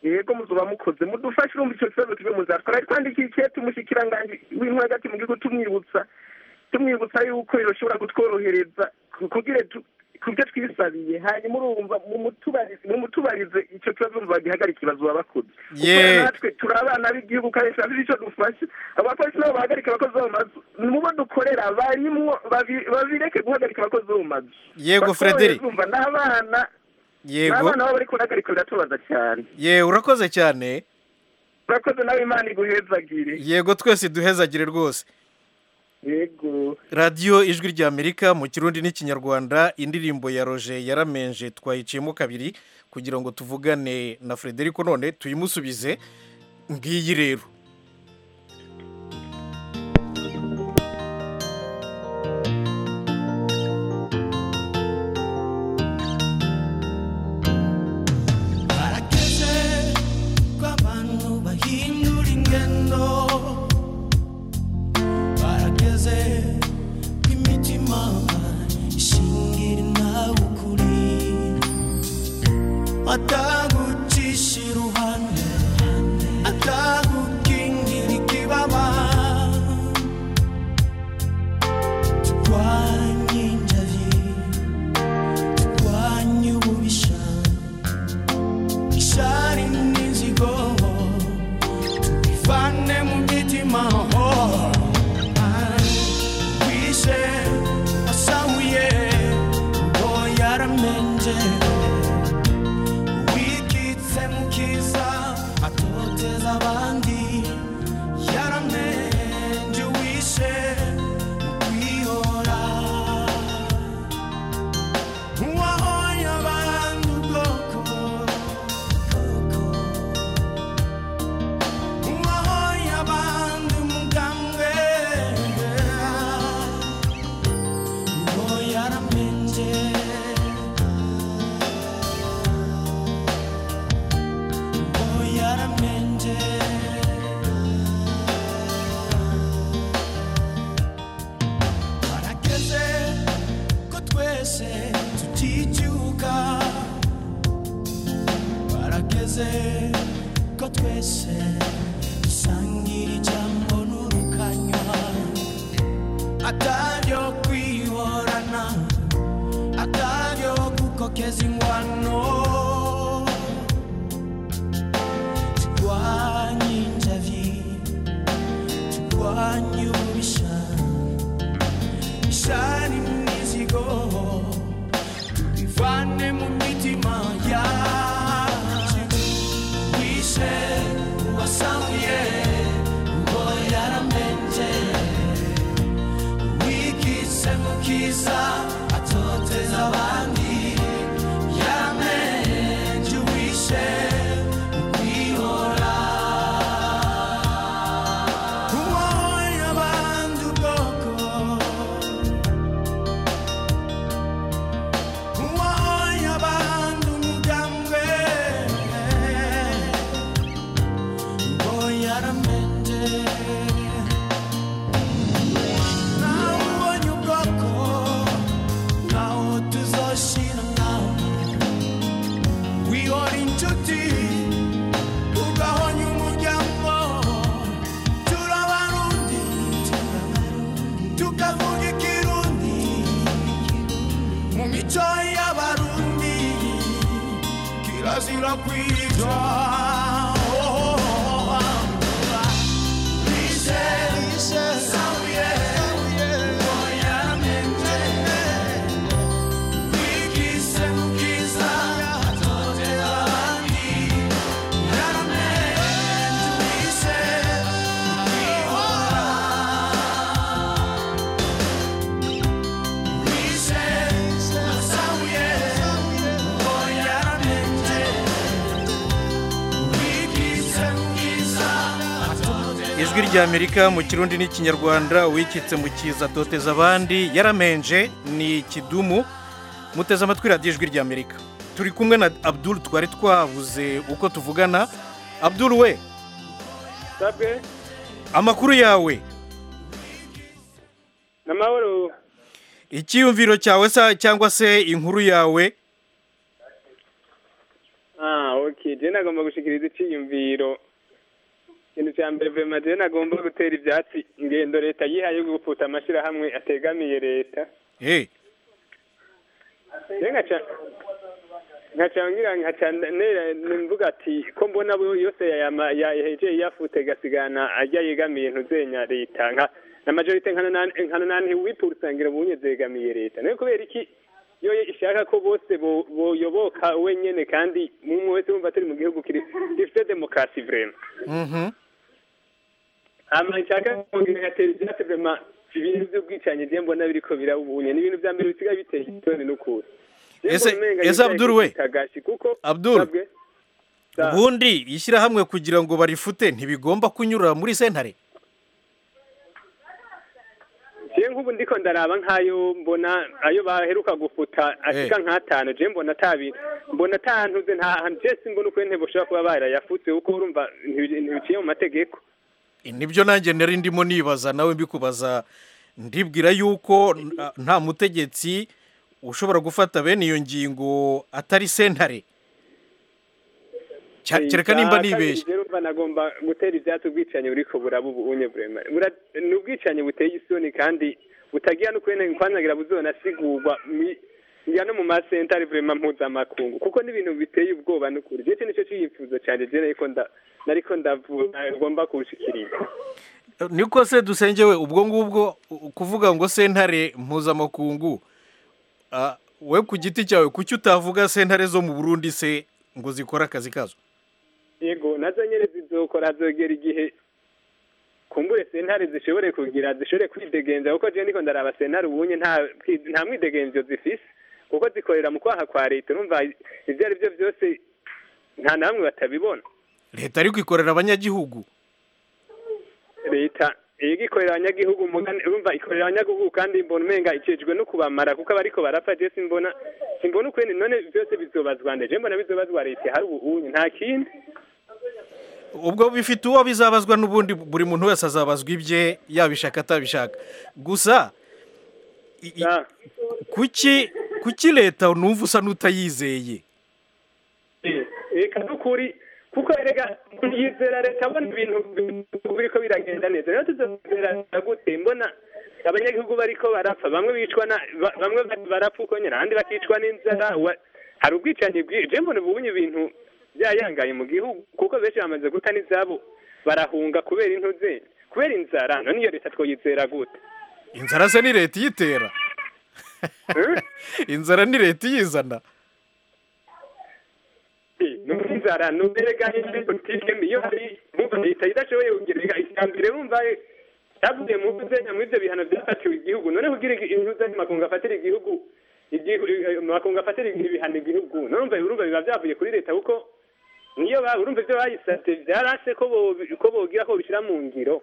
S11: yego muzuba mukoze mudufashe urumva icyo kibazo tube muzatwara twandikiye icyete umushyikiranganje w'intwari hagati mu gihugu tumwibutsa tumwibutsa yuko bishobora kutworohereza ku- kugira tu- ku byo twisabiye hanyuma urumva mumutubarize mumutubarize icyo kibazo bagihagarika ikibazo baba bakoze
S1: Ye.
S11: kuko natwe turi abana b'igihugu kandi turabizi icyo dufashe abapolisi nabo bahagarika abakozi bo mu mazu mu bo dukorera barimwo babi- babireke guhagarika abakozi bo mu mazu
S1: Yego,
S11: Batworohereze,
S1: Frederick.
S11: urumva n'abana
S1: yego
S11: n'abana baba bari kuhagarika biratubaza cyane
S1: ye urakoze cyane
S11: urakoze nawe imana iguhezagire
S1: yego twese duhezagire rwose
S11: yego
S1: radiyo ijwi ry'amerika mu kirundi n'ikinyarwanda indirimbo ya roje yaramenje twayiciyemo kabiri kugira ngo tuvugane na frederico none tuyimusubize ngiyi rero
S3: barakeze ko abantu bahindura ingendo barakeze ko imitima ishingira nawe ukuri atagucisha iruhande atagukingira ikibaba turwanye injayi turwanye ububisha ishari n'inzigo tubivane mu mitima wishe wasahuye ngo yaramenje wikitse mu kiza atoteza abandi yaramenje wishe mu kwihora uwahoye abantu ubwoko uwahoye abantu umugambwe uwo yaramenje uwo yaramenje barageze ko twese tuticyuka barageze ko twese dusangira ijambo n'urukanywa ataryo kwihorana ataryo gukokeza ingwano turwanye injavi turwanye ububisha shani mizigo tubivane mu mitima yacu wishe wasamuye ngo yaramenje wikise mu
S10: inshuti tugahonya umuryango turabarundi tukavuga ikirundi mu mico y'abarundi kirazira kwitwa
S1: ijwi ry'amerika mu kirundi n'ikinyarwanda wikitse mu kiza atoteza abandi yaramenje ni kidumu muteze amatwi radiyo ijwi ry'amerika turi kumwe na abdul twari twabuze uko tuvugana abdul we
S12: sabwe
S1: amakuru yawe
S12: n'amahoro
S1: icyiyumviro cyawe sa cyangwa se inkuru yawe
S12: ah okay je nagomba gushikiriza icyiyumviro ikintu cya mbere vema je nagomba gutera ivyatsi ingendo leta yihaye yo gupfuta amashirahamwe ategamiye leta
S1: Eh,
S12: je nkaca nkaca ngira nkaca nera mvuga ati ko mbona bo yose yama- yahejeje yafute gasigana ajya yegamiye ntuzenya leta nka na majorite nkana nani- nkana nani wipurusangira bunye zegamiye leta nayo kubera iki yo ishaka ko bose bo- boyoboka wenyene kandi mumwe wese wumva turi mu gihugu kiri- gifite demokarasi vrema
S1: mhm.
S12: ama nshaka kongera gatera ibyatsi vema ibintu by'ubwicanyi je mbona biriko birabunye ni ibintu vya mbere bisigaye biteye isoni n'ukuri Je
S1: Ese-
S12: mbona umenga
S1: ese
S12: yicaye
S1: Abdul
S12: ku
S1: we?
S12: kitagashi kuko
S1: Abdul?
S12: sabwe, sa-
S1: ubundi ishyirahamwe kugira ngo barifute ntibigomba kunyura muri sentare
S12: je nk'ubu ndiko ndaraba nk'ayo mbona ayo baheruka gufuta ashika nk'atanu je mbona atabi mbona atantuze nta hantu je simbona uko ntebo ushobora kuba barayafutse kuko urumva ntibi- ntibiciye mu mategeko
S1: nibyo nanjye nari ndimo nibaza nawe mbikubaza ndibwira yuko n- nta mutegetsi ushobora gufata bene iyo ngingo atari sentare Cya- kereka nimba nibeshye
S12: Jerumva nagomba gutera ibyatsi ubwicanyi buriko buraba ubunye buremare. Bura ni ubwicanyi buteye isoni kandi butagira no kwene kwanagira buzonasigurwa mi- ya no mu masentare vrema mpuzamakungu kuko n'ibintu biteye ubwoba n'ukuri je nicyo cyifuzo cyane je nariko nda nariko ndavuga ngomba kushikiriza
S1: niko se dusengewe ubwo ngubwo u- kuvuga ngo sentare mpuzamakungu ah, we ku giti cyawe kuki utavuga sentare zo mu burundi se ngo zikore akazi kazo
S12: yego nazo nyene zizokora zogera igihe kumbure sentare zishobore kugira zishobore kwidegenza kuko je niko ndaraba sentare ubunye nta nta mwidegenzo zifise kuko zikorera mu kwaha kwa leta urumva ivyo ari byo byose nta namwe batabibona
S1: leta ariko ikorera abanyagihugu
S12: leta iyo ikorera abanyagihugu umugani urumva ikorera abanyagihugu kandi mbona umenga ikijwe no kubamara kuko abariko barapfa je simbona simbona ukwene none byose bizobazwa nde je mbona bizobazwa leta hari ubunye nta kindi
S1: ubwo bifite uwo bizabazwa n'ubundi buri muntu wese azabazwa ibye yabishaka atabishaka gusa i- i-
S12: Ah.
S1: kuki kuki leta numva usa n'utayizeye
S12: reka n'ukuri kuko erega yizera leta abona ibintu biriko biragenda neza rero tuzozera gute mbona abanyagihugu bariko barapfa bamwe bicwa na ba- bamwe ba- barapfa uko nyine abandi bakicwa n'inzara wa- hari ubwicanyi bwinshi je mbona ubunye ibintu byayangaye mu gihugu kuko benshi bamaze guta n'izabo barahunga kubera intuze kubera inzara none iyo leta twoyizera gute
S1: inzara se ni leta iyitera
S12: Eh?
S1: inzara ni leta iyizana
S12: n'inzara n'uberega indi politike mbi iyo hari bumva leta idashoboye kugereka iterambere bumva yavuye mu buzenya muri ibyo bihano byafatiwe igihugu none kugira intuza makungu afatira igihugu igihu- eh, makungu afatira ibihano igihugu none urumva urumva biba byavuye kuri leta kuko niyo ba- urumva ibyo bayisabye byarase ko bo- ko bogira ko bishyira mu ngiro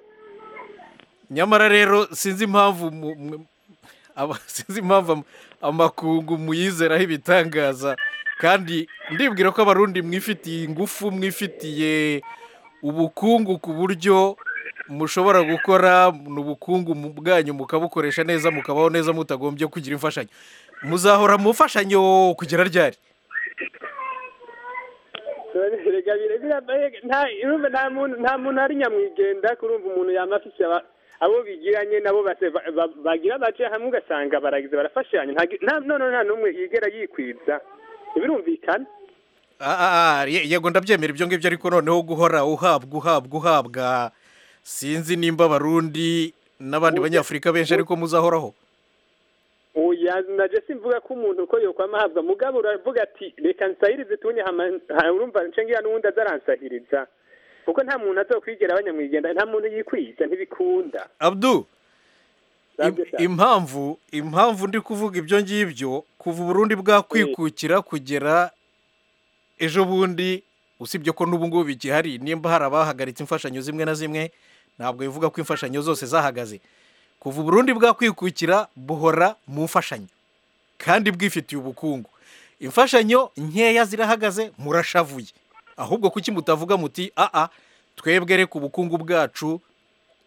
S1: nyamara rero sinzi impamvu mu- mwe- aba- sinzi impamvu am- amakungu muyizeraho ibitangaza kandi ndibwira ko abarundi mwifitiye ingufu mwifitiye ubukungu ku buryo mushobora gukora ubukungu mu bwanyu mukabukoresha neza mukabaho neza mutagombye kugira imfashanyo muzahora mu mfashanyo kugera ryari
S12: erega birebira nta urumva nta muntu nta muntu ari nyamwigendaho kurumva umuntu yaba afite aba- abo bigiranye nabo base- ba- ba- bagira bace hamwe ugasanga baragize barafashanya nta- nta- none nta n'umwe yigera yikwidza ntibirumvikana
S1: Ah, ah, ah, ye- yego ndabyemera ibyo ngibyo ariko noneho guhora uhabwa uhabwa uhabwa sinzi nimba abarundi n'abandi banyafurika benshi ariko muzahoraho
S12: oya naje simvuga ko umuntu uko yokwama ahabwa mugabo uravuga ati reka nsahirize tunye hama ha- urumva nce ngira n'uwundi azaransahiriza kuko nta muntu azokwigera abanyamwigenda nta muntu yikwidza ntibikunda
S1: abdu im-
S12: Nabyo cyane.
S1: impamvu impamvu ndi kuvuga ibyo ngibyo kuva uburundi bwakwikukira kugera ejo bundi usibye ko n'ubu ngubu bigihari nimba hari abahagaritse imfashanyo zimwe na zimwe ntabwo bivuga ko imfashanyo zose zahagaze kuva uburundi bwakwikukira buhora mu mfashanyo kandi bwifitiye ubukungu imfashanyo nkeya zirahagaze murashavuye ahubwo kuki mutavuga muti aa twebwe reka ubukungu bwacu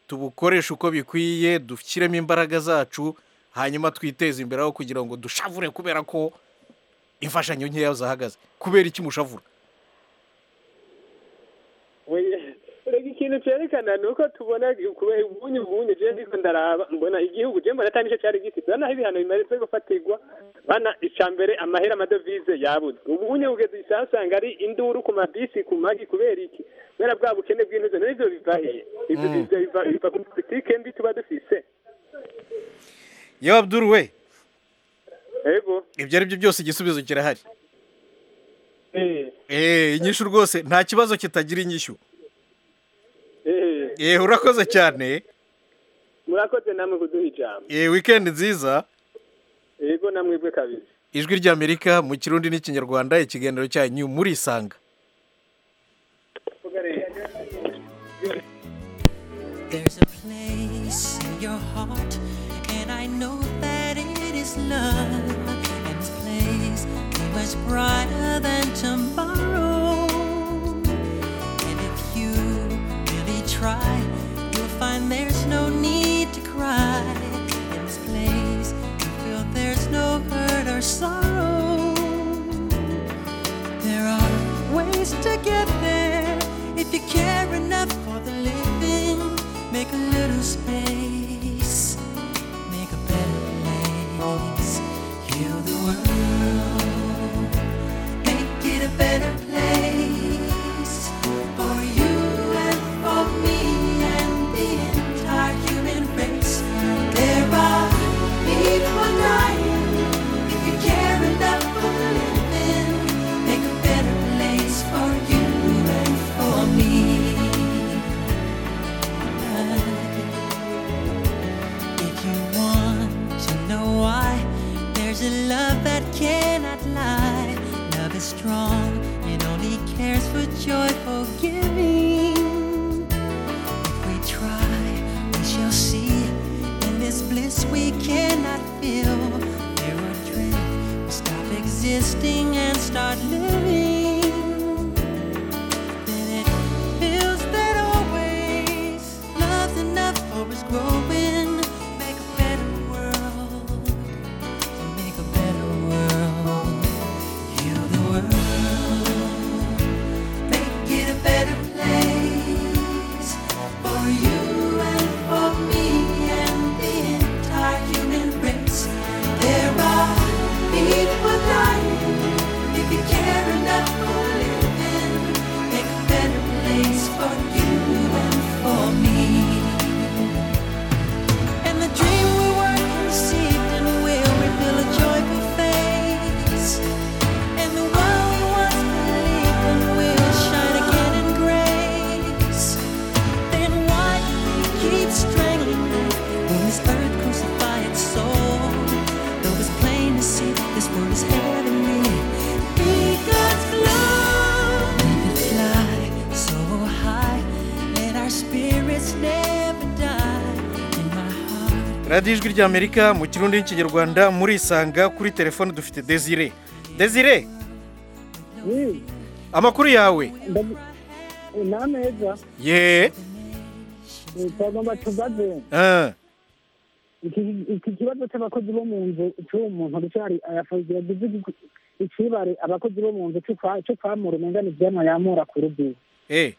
S1: tubukoreshe uko bikwiye dushyiremo imbaraga zacu hanyuma twiteze imbere aho kugira ngo dushavure kubera ko imfashanyo nkeya zahagaze kubera iki mushavura
S12: Oya, reka ikintu cerekana ni uko tubona kubaha ubunye ubunye je ndiko ndaraba mbona igihugu je mbona ata nico cari gifise bana ibihano bimaze gufatirwa bana ica mbere amahera amadovize yabuze ubunye bugeze isasanga ari induru ku mabisi ku magi kubera iki kubera bwa bukene bw'intuzo n'ivyo biva hehe ivyo
S1: Mm.
S12: biva- biva- biva ku politike mbi tuba dufise
S1: yewe abduru we
S12: ego
S1: ibyo ari byo byose igisubizo kirahari
S12: Eh,
S1: eee inyishu rwose nta kibazo kitagira inyishyu
S12: eh,
S1: eee urakoze cyane
S12: murakoze namwe kuduha ijambo
S1: eee wikendi nziza
S12: ego namwebwe kabiri
S1: ijwi ry'amerika mu kirundi n'ikinyarwanda ikiganiro cyanyu muri isanga
S13: There's a place in your heart, and I know that it is love. And this place is much brighter than tomorrow. And if you really try, you'll find there's no need to cry. In this place, you feel there's no hurt or sorrow. There are ways to get there if you care enough for the living. Make a little space, make a better place. Heal the world, make it a better place for you and for me and the entire human race. There are people dying if you care enough for the living make a better place for you and for me. If you want to know why, there's a love that cannot lie. Love is strong, it only cares for joyful giving. If we try, we shall see. In this bliss we cannot feel. There are dreams stop existing and start living. Then it feels that always love's enough for us growing. Make a better world, make a better world. Heal the world, make it a better place for you and for me and the entire human race. There are people dying if you care enough for living. Make a better place for you and for me. And the dream we were conceived in will reveal a joyful face. And the world we once believed in will shine again in grace. Then why do we keep strangling when this earth crucified its soul? Though it's plain to see this world is heavenly. Be God's love. Let it fly so high. Let our spirits never die.
S1: radiyo ijwi ry'amerika mu kirundi n'ikinyarwanda muri isanga kuri telefone dufite desire desire amakuru yawe
S14: nameza
S1: ye
S14: twagomba tubaze
S1: ah,
S14: iki iki kibazo cy'abakozi bo mu nzu cy'uwo muntu ari ayafozi yagize ikibare abakozi bo mu nzu cyo kwamura umenya ni ibyamwa yamura ku rugo
S1: eh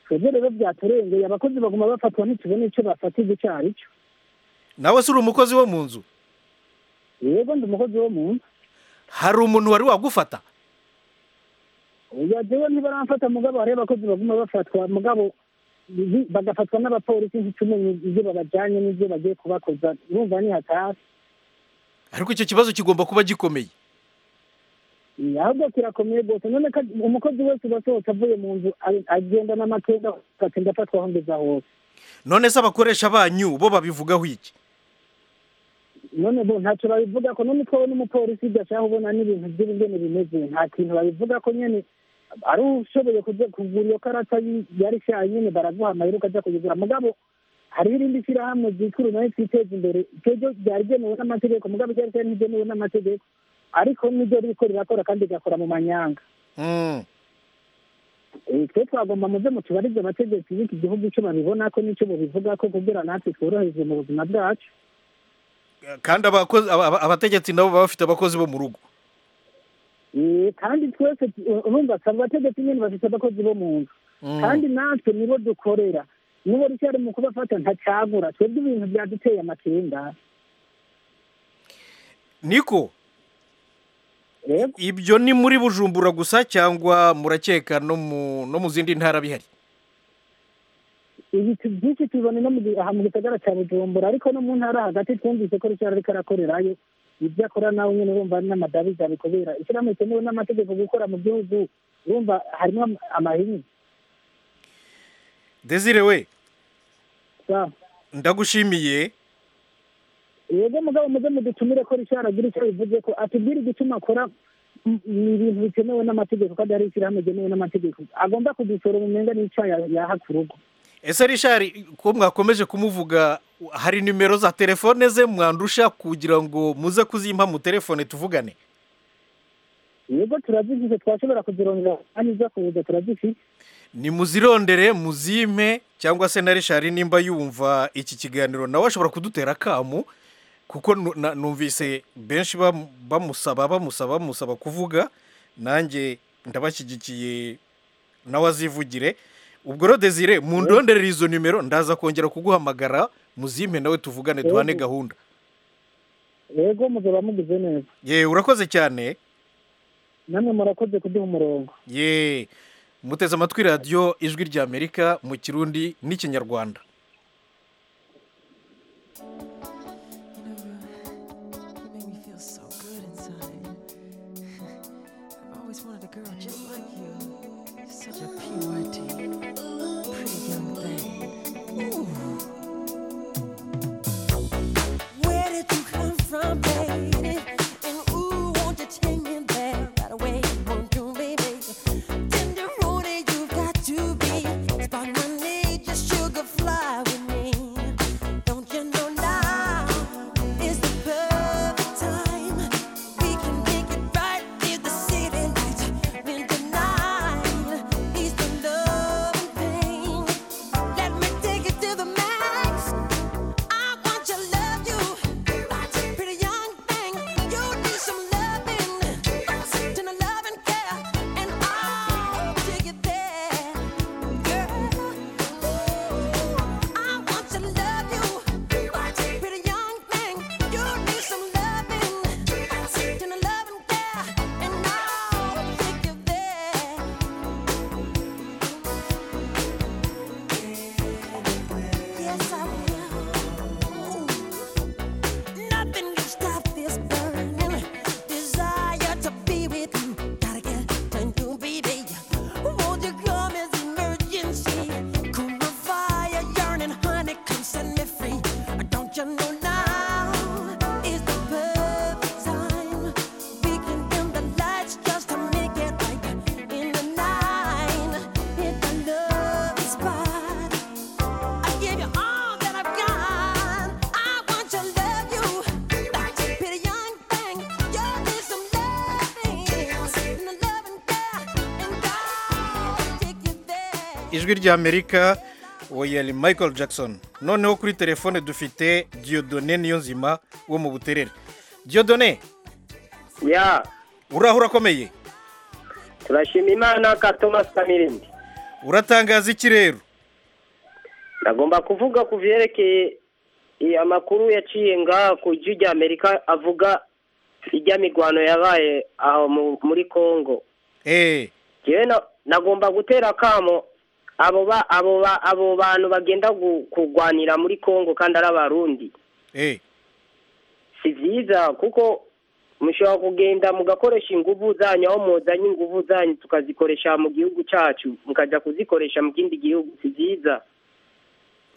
S14: twebwe rero byaturengeye abakozi baguma bafatwa ntitubone icyo bafatirwa icyo ari cyo
S1: nawe se uri umukozi wo mu nzu
S14: yego ndi umukozi wo mu nzu
S1: hari umuntu wari wagufata
S14: oya jewe ntibaramfata mugabo hariho abakozi baguma bafatwa mugabo bi- bagafatwa n'abapolisi ntitumenye ibyo babajyanye n'ibyo bagiye kubakoza urumva ni hatasi
S1: ariko icyo kibazo kigomba kuba gikomeye
S14: Eh, ahubwo kirakomeye rwose none ko umukozi wese uba asohotse avuye mu nzu ari- agenda n'amatenda agenda afatwa aho ngeza hose
S1: none se abakoresha banyu bo babivugaho iki
S14: none bo ntacyo babivuga ko none twowe n'umupolisi gashaka ubona n'ibintu by'ubugeni bimeze nta kintu babivuga ko nyine ari ushoboye kuja kugura iyo karata yi- yari shaye nyine baraguhamara rero ukajya kuyigura mugabo hariho irindi shyirahamwe ryitwa nayo twiteza imbere ryo ryari ryemewe n'amategeko mugabo ryari ryari ntibyemewe n'amategeko ariko niryo ririko rirakora kandi rigakora mu manyanga Eh, twe twagomba muze mutubarize amategeko y'iki gihugu icyo babibona ko n'icyo bubivuga ko kugira natwe tworohereze mu buzima bwacu
S1: kandi abakozi aba- aba- abategetsi nabo baba bafite abakozi bo mu rugo
S14: Eh, kandi twese tu- urumva saba abategetsi nyine bafite abakozi bo mu nzu kandi natwe nibo dukorera nibo rucyari mu kubafata ntacagura twebwe ibintu byaduteye amakenga
S1: niko ibyo ni muri bujumbura gusa cyangwa murakeka no mu no mu zindi ntara bihari
S14: ibitu byinshi tubibona no mu gi- aha mu gisagara cya bujumbura ariko no mu ntara hagati twumvise ko rucyari ariko arakorerayo ibyo akora nawe nyine urumva ari n'amadabiza bikubera ishyirahamwe rikenewe n'amategeko gukora mu gihugu urumva harimo am- amahini
S1: desire we
S14: sa
S1: ndagushimiye
S14: yego mugabo muze mudutumire ko rishara agira icyo bivuze ko atubwire igituma akora m- ni ibintu bikenewe n'amategeko kandi hari ishyirahamwe ryemewe n'amategeko agomba kudusora umenga n'icyo ya- yaha ku rugo
S1: ese rishari ko mwakomeje kumuvuga hari nimero za telefone ze mwandusha kugira ngo muze kuzimpa mu telefone tuvugane
S14: yego turazifite twashobora kuzirongera kandi iza kuza turazifite
S1: nimuzirondere muzime cyangwa se na rishari nimba yumva iki kiganiro nawe ashobora kudutera akamu kuko nu- na- numvise benshi bam- bamusaba bamusaba bamusaba kuvuga nanjye ndabashyigikiye nawe azivugire ubwo rero desire mundonderere izo nimero ndaza kongera kuguhamagara muzime nawe tuvugane duhane gahunda
S14: yego muzaba mugize neza
S1: ye urakoze cyane
S14: namwe murakoze kuduha umurongo
S1: ye muteze amatwi radiyo ijwi ry'amerika mu kirundi n'ikinyarwanda
S13: You make me feel so good inside. I've always wanted a girl just like you. You're such a purity, pretty young thing. Ooh. Where did you come from, baby? And ooh, won't you take me there right away? Won't you, baby? Tenderoni, you've got to be. Spot my need, just sugar fly with me. Don't you know now? It's the perfect time. We can make it right in the city lights. Then tonight is the love and pain. Let me take it to the max. I want your love, you pretty young thing. You need some loving, then a loving care, and I'll take it there, girl. I want to love you, pretty young thing. You need some loving, then a loving care, and I'll take you there. Yes, I will. Nothing can stop this burning desire to be with you. Gotta get turned to baby. Won't you come as emergency? Cool the fire, yearning, honey, come set me free. Don't you know now is the perfect time? We can dim the lights just to make it right in the night. Hit the love spot. I give you all that I've got. I want to love you, pretty young thing. You need some loving, and a loving care, and I'll take you there.
S1: ijwi ry'amerika oya michael jackson noneho kuri telefone dufite diodone niyo nzima wo mu buterere diodone
S15: ya
S1: uraho urakomeye
S15: turashima imana ka thomas kamirindi
S1: uratangaza iki rero
S15: ndagomba kuvuga ku byerekeye eh, amakuru yaciye ngaha ku ijwi rya amerika avuga ijya mirwano yabaye aho mu- muri congo
S1: eh
S15: jewe na- nagomba gutera akamo abo ba abo ba abo bantu bagenda gu- kurwanira muri congo kandi ari abarundi
S1: eh
S15: si byiza kuko mushobora kugenda mugakoresha inguvu zanyu aho muzanye inguvu zanyu tukazikoresha mu gihugu cyacu mukajya kuzikoresha mu kindi gihugu si byiza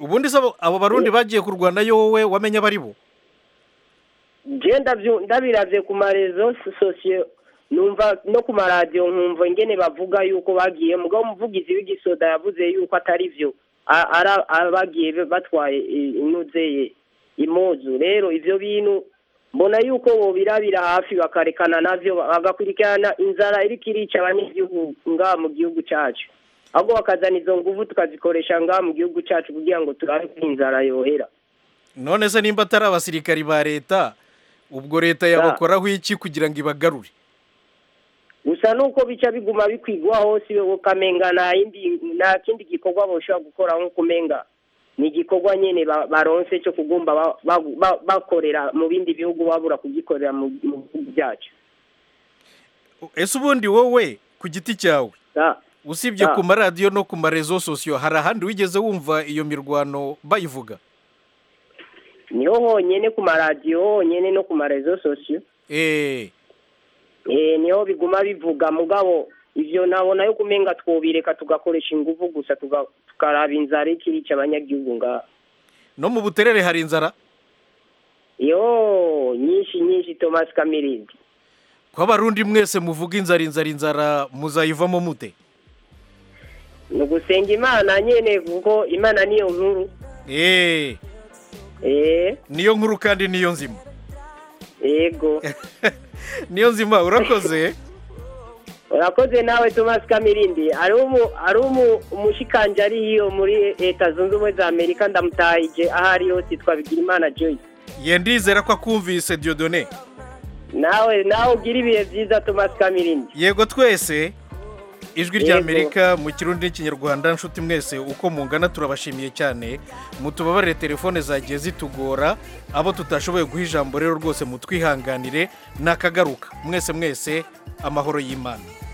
S1: ubundi se abo- abo barundi bagiye kurwana yo wowe wamenya abari bo
S15: je ndavyu- ndabiravye ku marezo sosiyo numva no ku maradiyo nkumva ingene bavuga yuko bagiye mugabo umuvugizi w'igisoda yavuze yuko atari vyo a- ara- ara- bagiye be- batwaye i- inuze ye impuzu rero ivyo bintu mbona yuko bobirabira hafi bakarekana navyo ba- bagakurikirana inzara iriko irica abanyagihugu ngaha mu gihugu cacu ahubwo bakazana izo nguvu tukazikoresha ngaha mu gihugu cacu kugira ngo turabe ko inzara yohera
S1: none se nimba atari abasirikari ba leta ubwo leta yabakoraho iki kugira ngo ibagarure
S15: gusa nuko bica biguma bikwigwa hose ukamenga nta yindi nta kindi gikorwa boshobora gukora nko kumenga ni igikorwa nyene ba- baronse cyo kugomba ba- ba- ba- bakorera mu bindi bihugu babura kugikorera mu mu bihugu byacu
S1: ese ubundi wowe ku giti cyawe usibye
S15: Da.
S1: ku maradiyo no ku marezo sosiyo hari ahandi wigeze wumva iyo mirwano bayivuga
S15: niho honyene ku maradiyo honyene no ku marezo sosiyo
S1: eh
S15: eh niho biguma bivuga mugabo ivyo nabona yo kumenga twobireka tugakoresha inguvu gusa tuga- tukaraba inzara ikirica abanyagihugu ngaha
S1: no mu buterere hari inzara
S15: yo nyinshi nyinshi thomas kamirindi
S1: ko abarundi mwese muvuga inzara inzara inzara muzayivamo mute
S15: ni ugusenga imana nyine kuko imana niyo nkuru
S1: eh
S15: eh
S1: niyo nkuru kandi niyo nzima
S15: yego
S1: niyo nzima urakoze
S15: urakoze nawe thomas kamirindi ari umu- ari umu- umushikanjari hiyo muri leta zunze ubumwe za amerika ndamutahije aho ari hose yitwa bigirimana joyce
S1: ye ndizera ko akumvise diodone
S15: nawe nawe ugira ibihe byiza thomas kamirindi
S1: yego twese ijwi rya
S15: Yego.
S1: amerika mu kirundi n'ikinyarwanda nshuti mwese uko mungana turabashimiye cyane mutubabarire telefone zagiye zitugora abo tutashoboye guha ijambo rero rwose mutwihanganire nakagaruka mwese mwese amahoro y'imana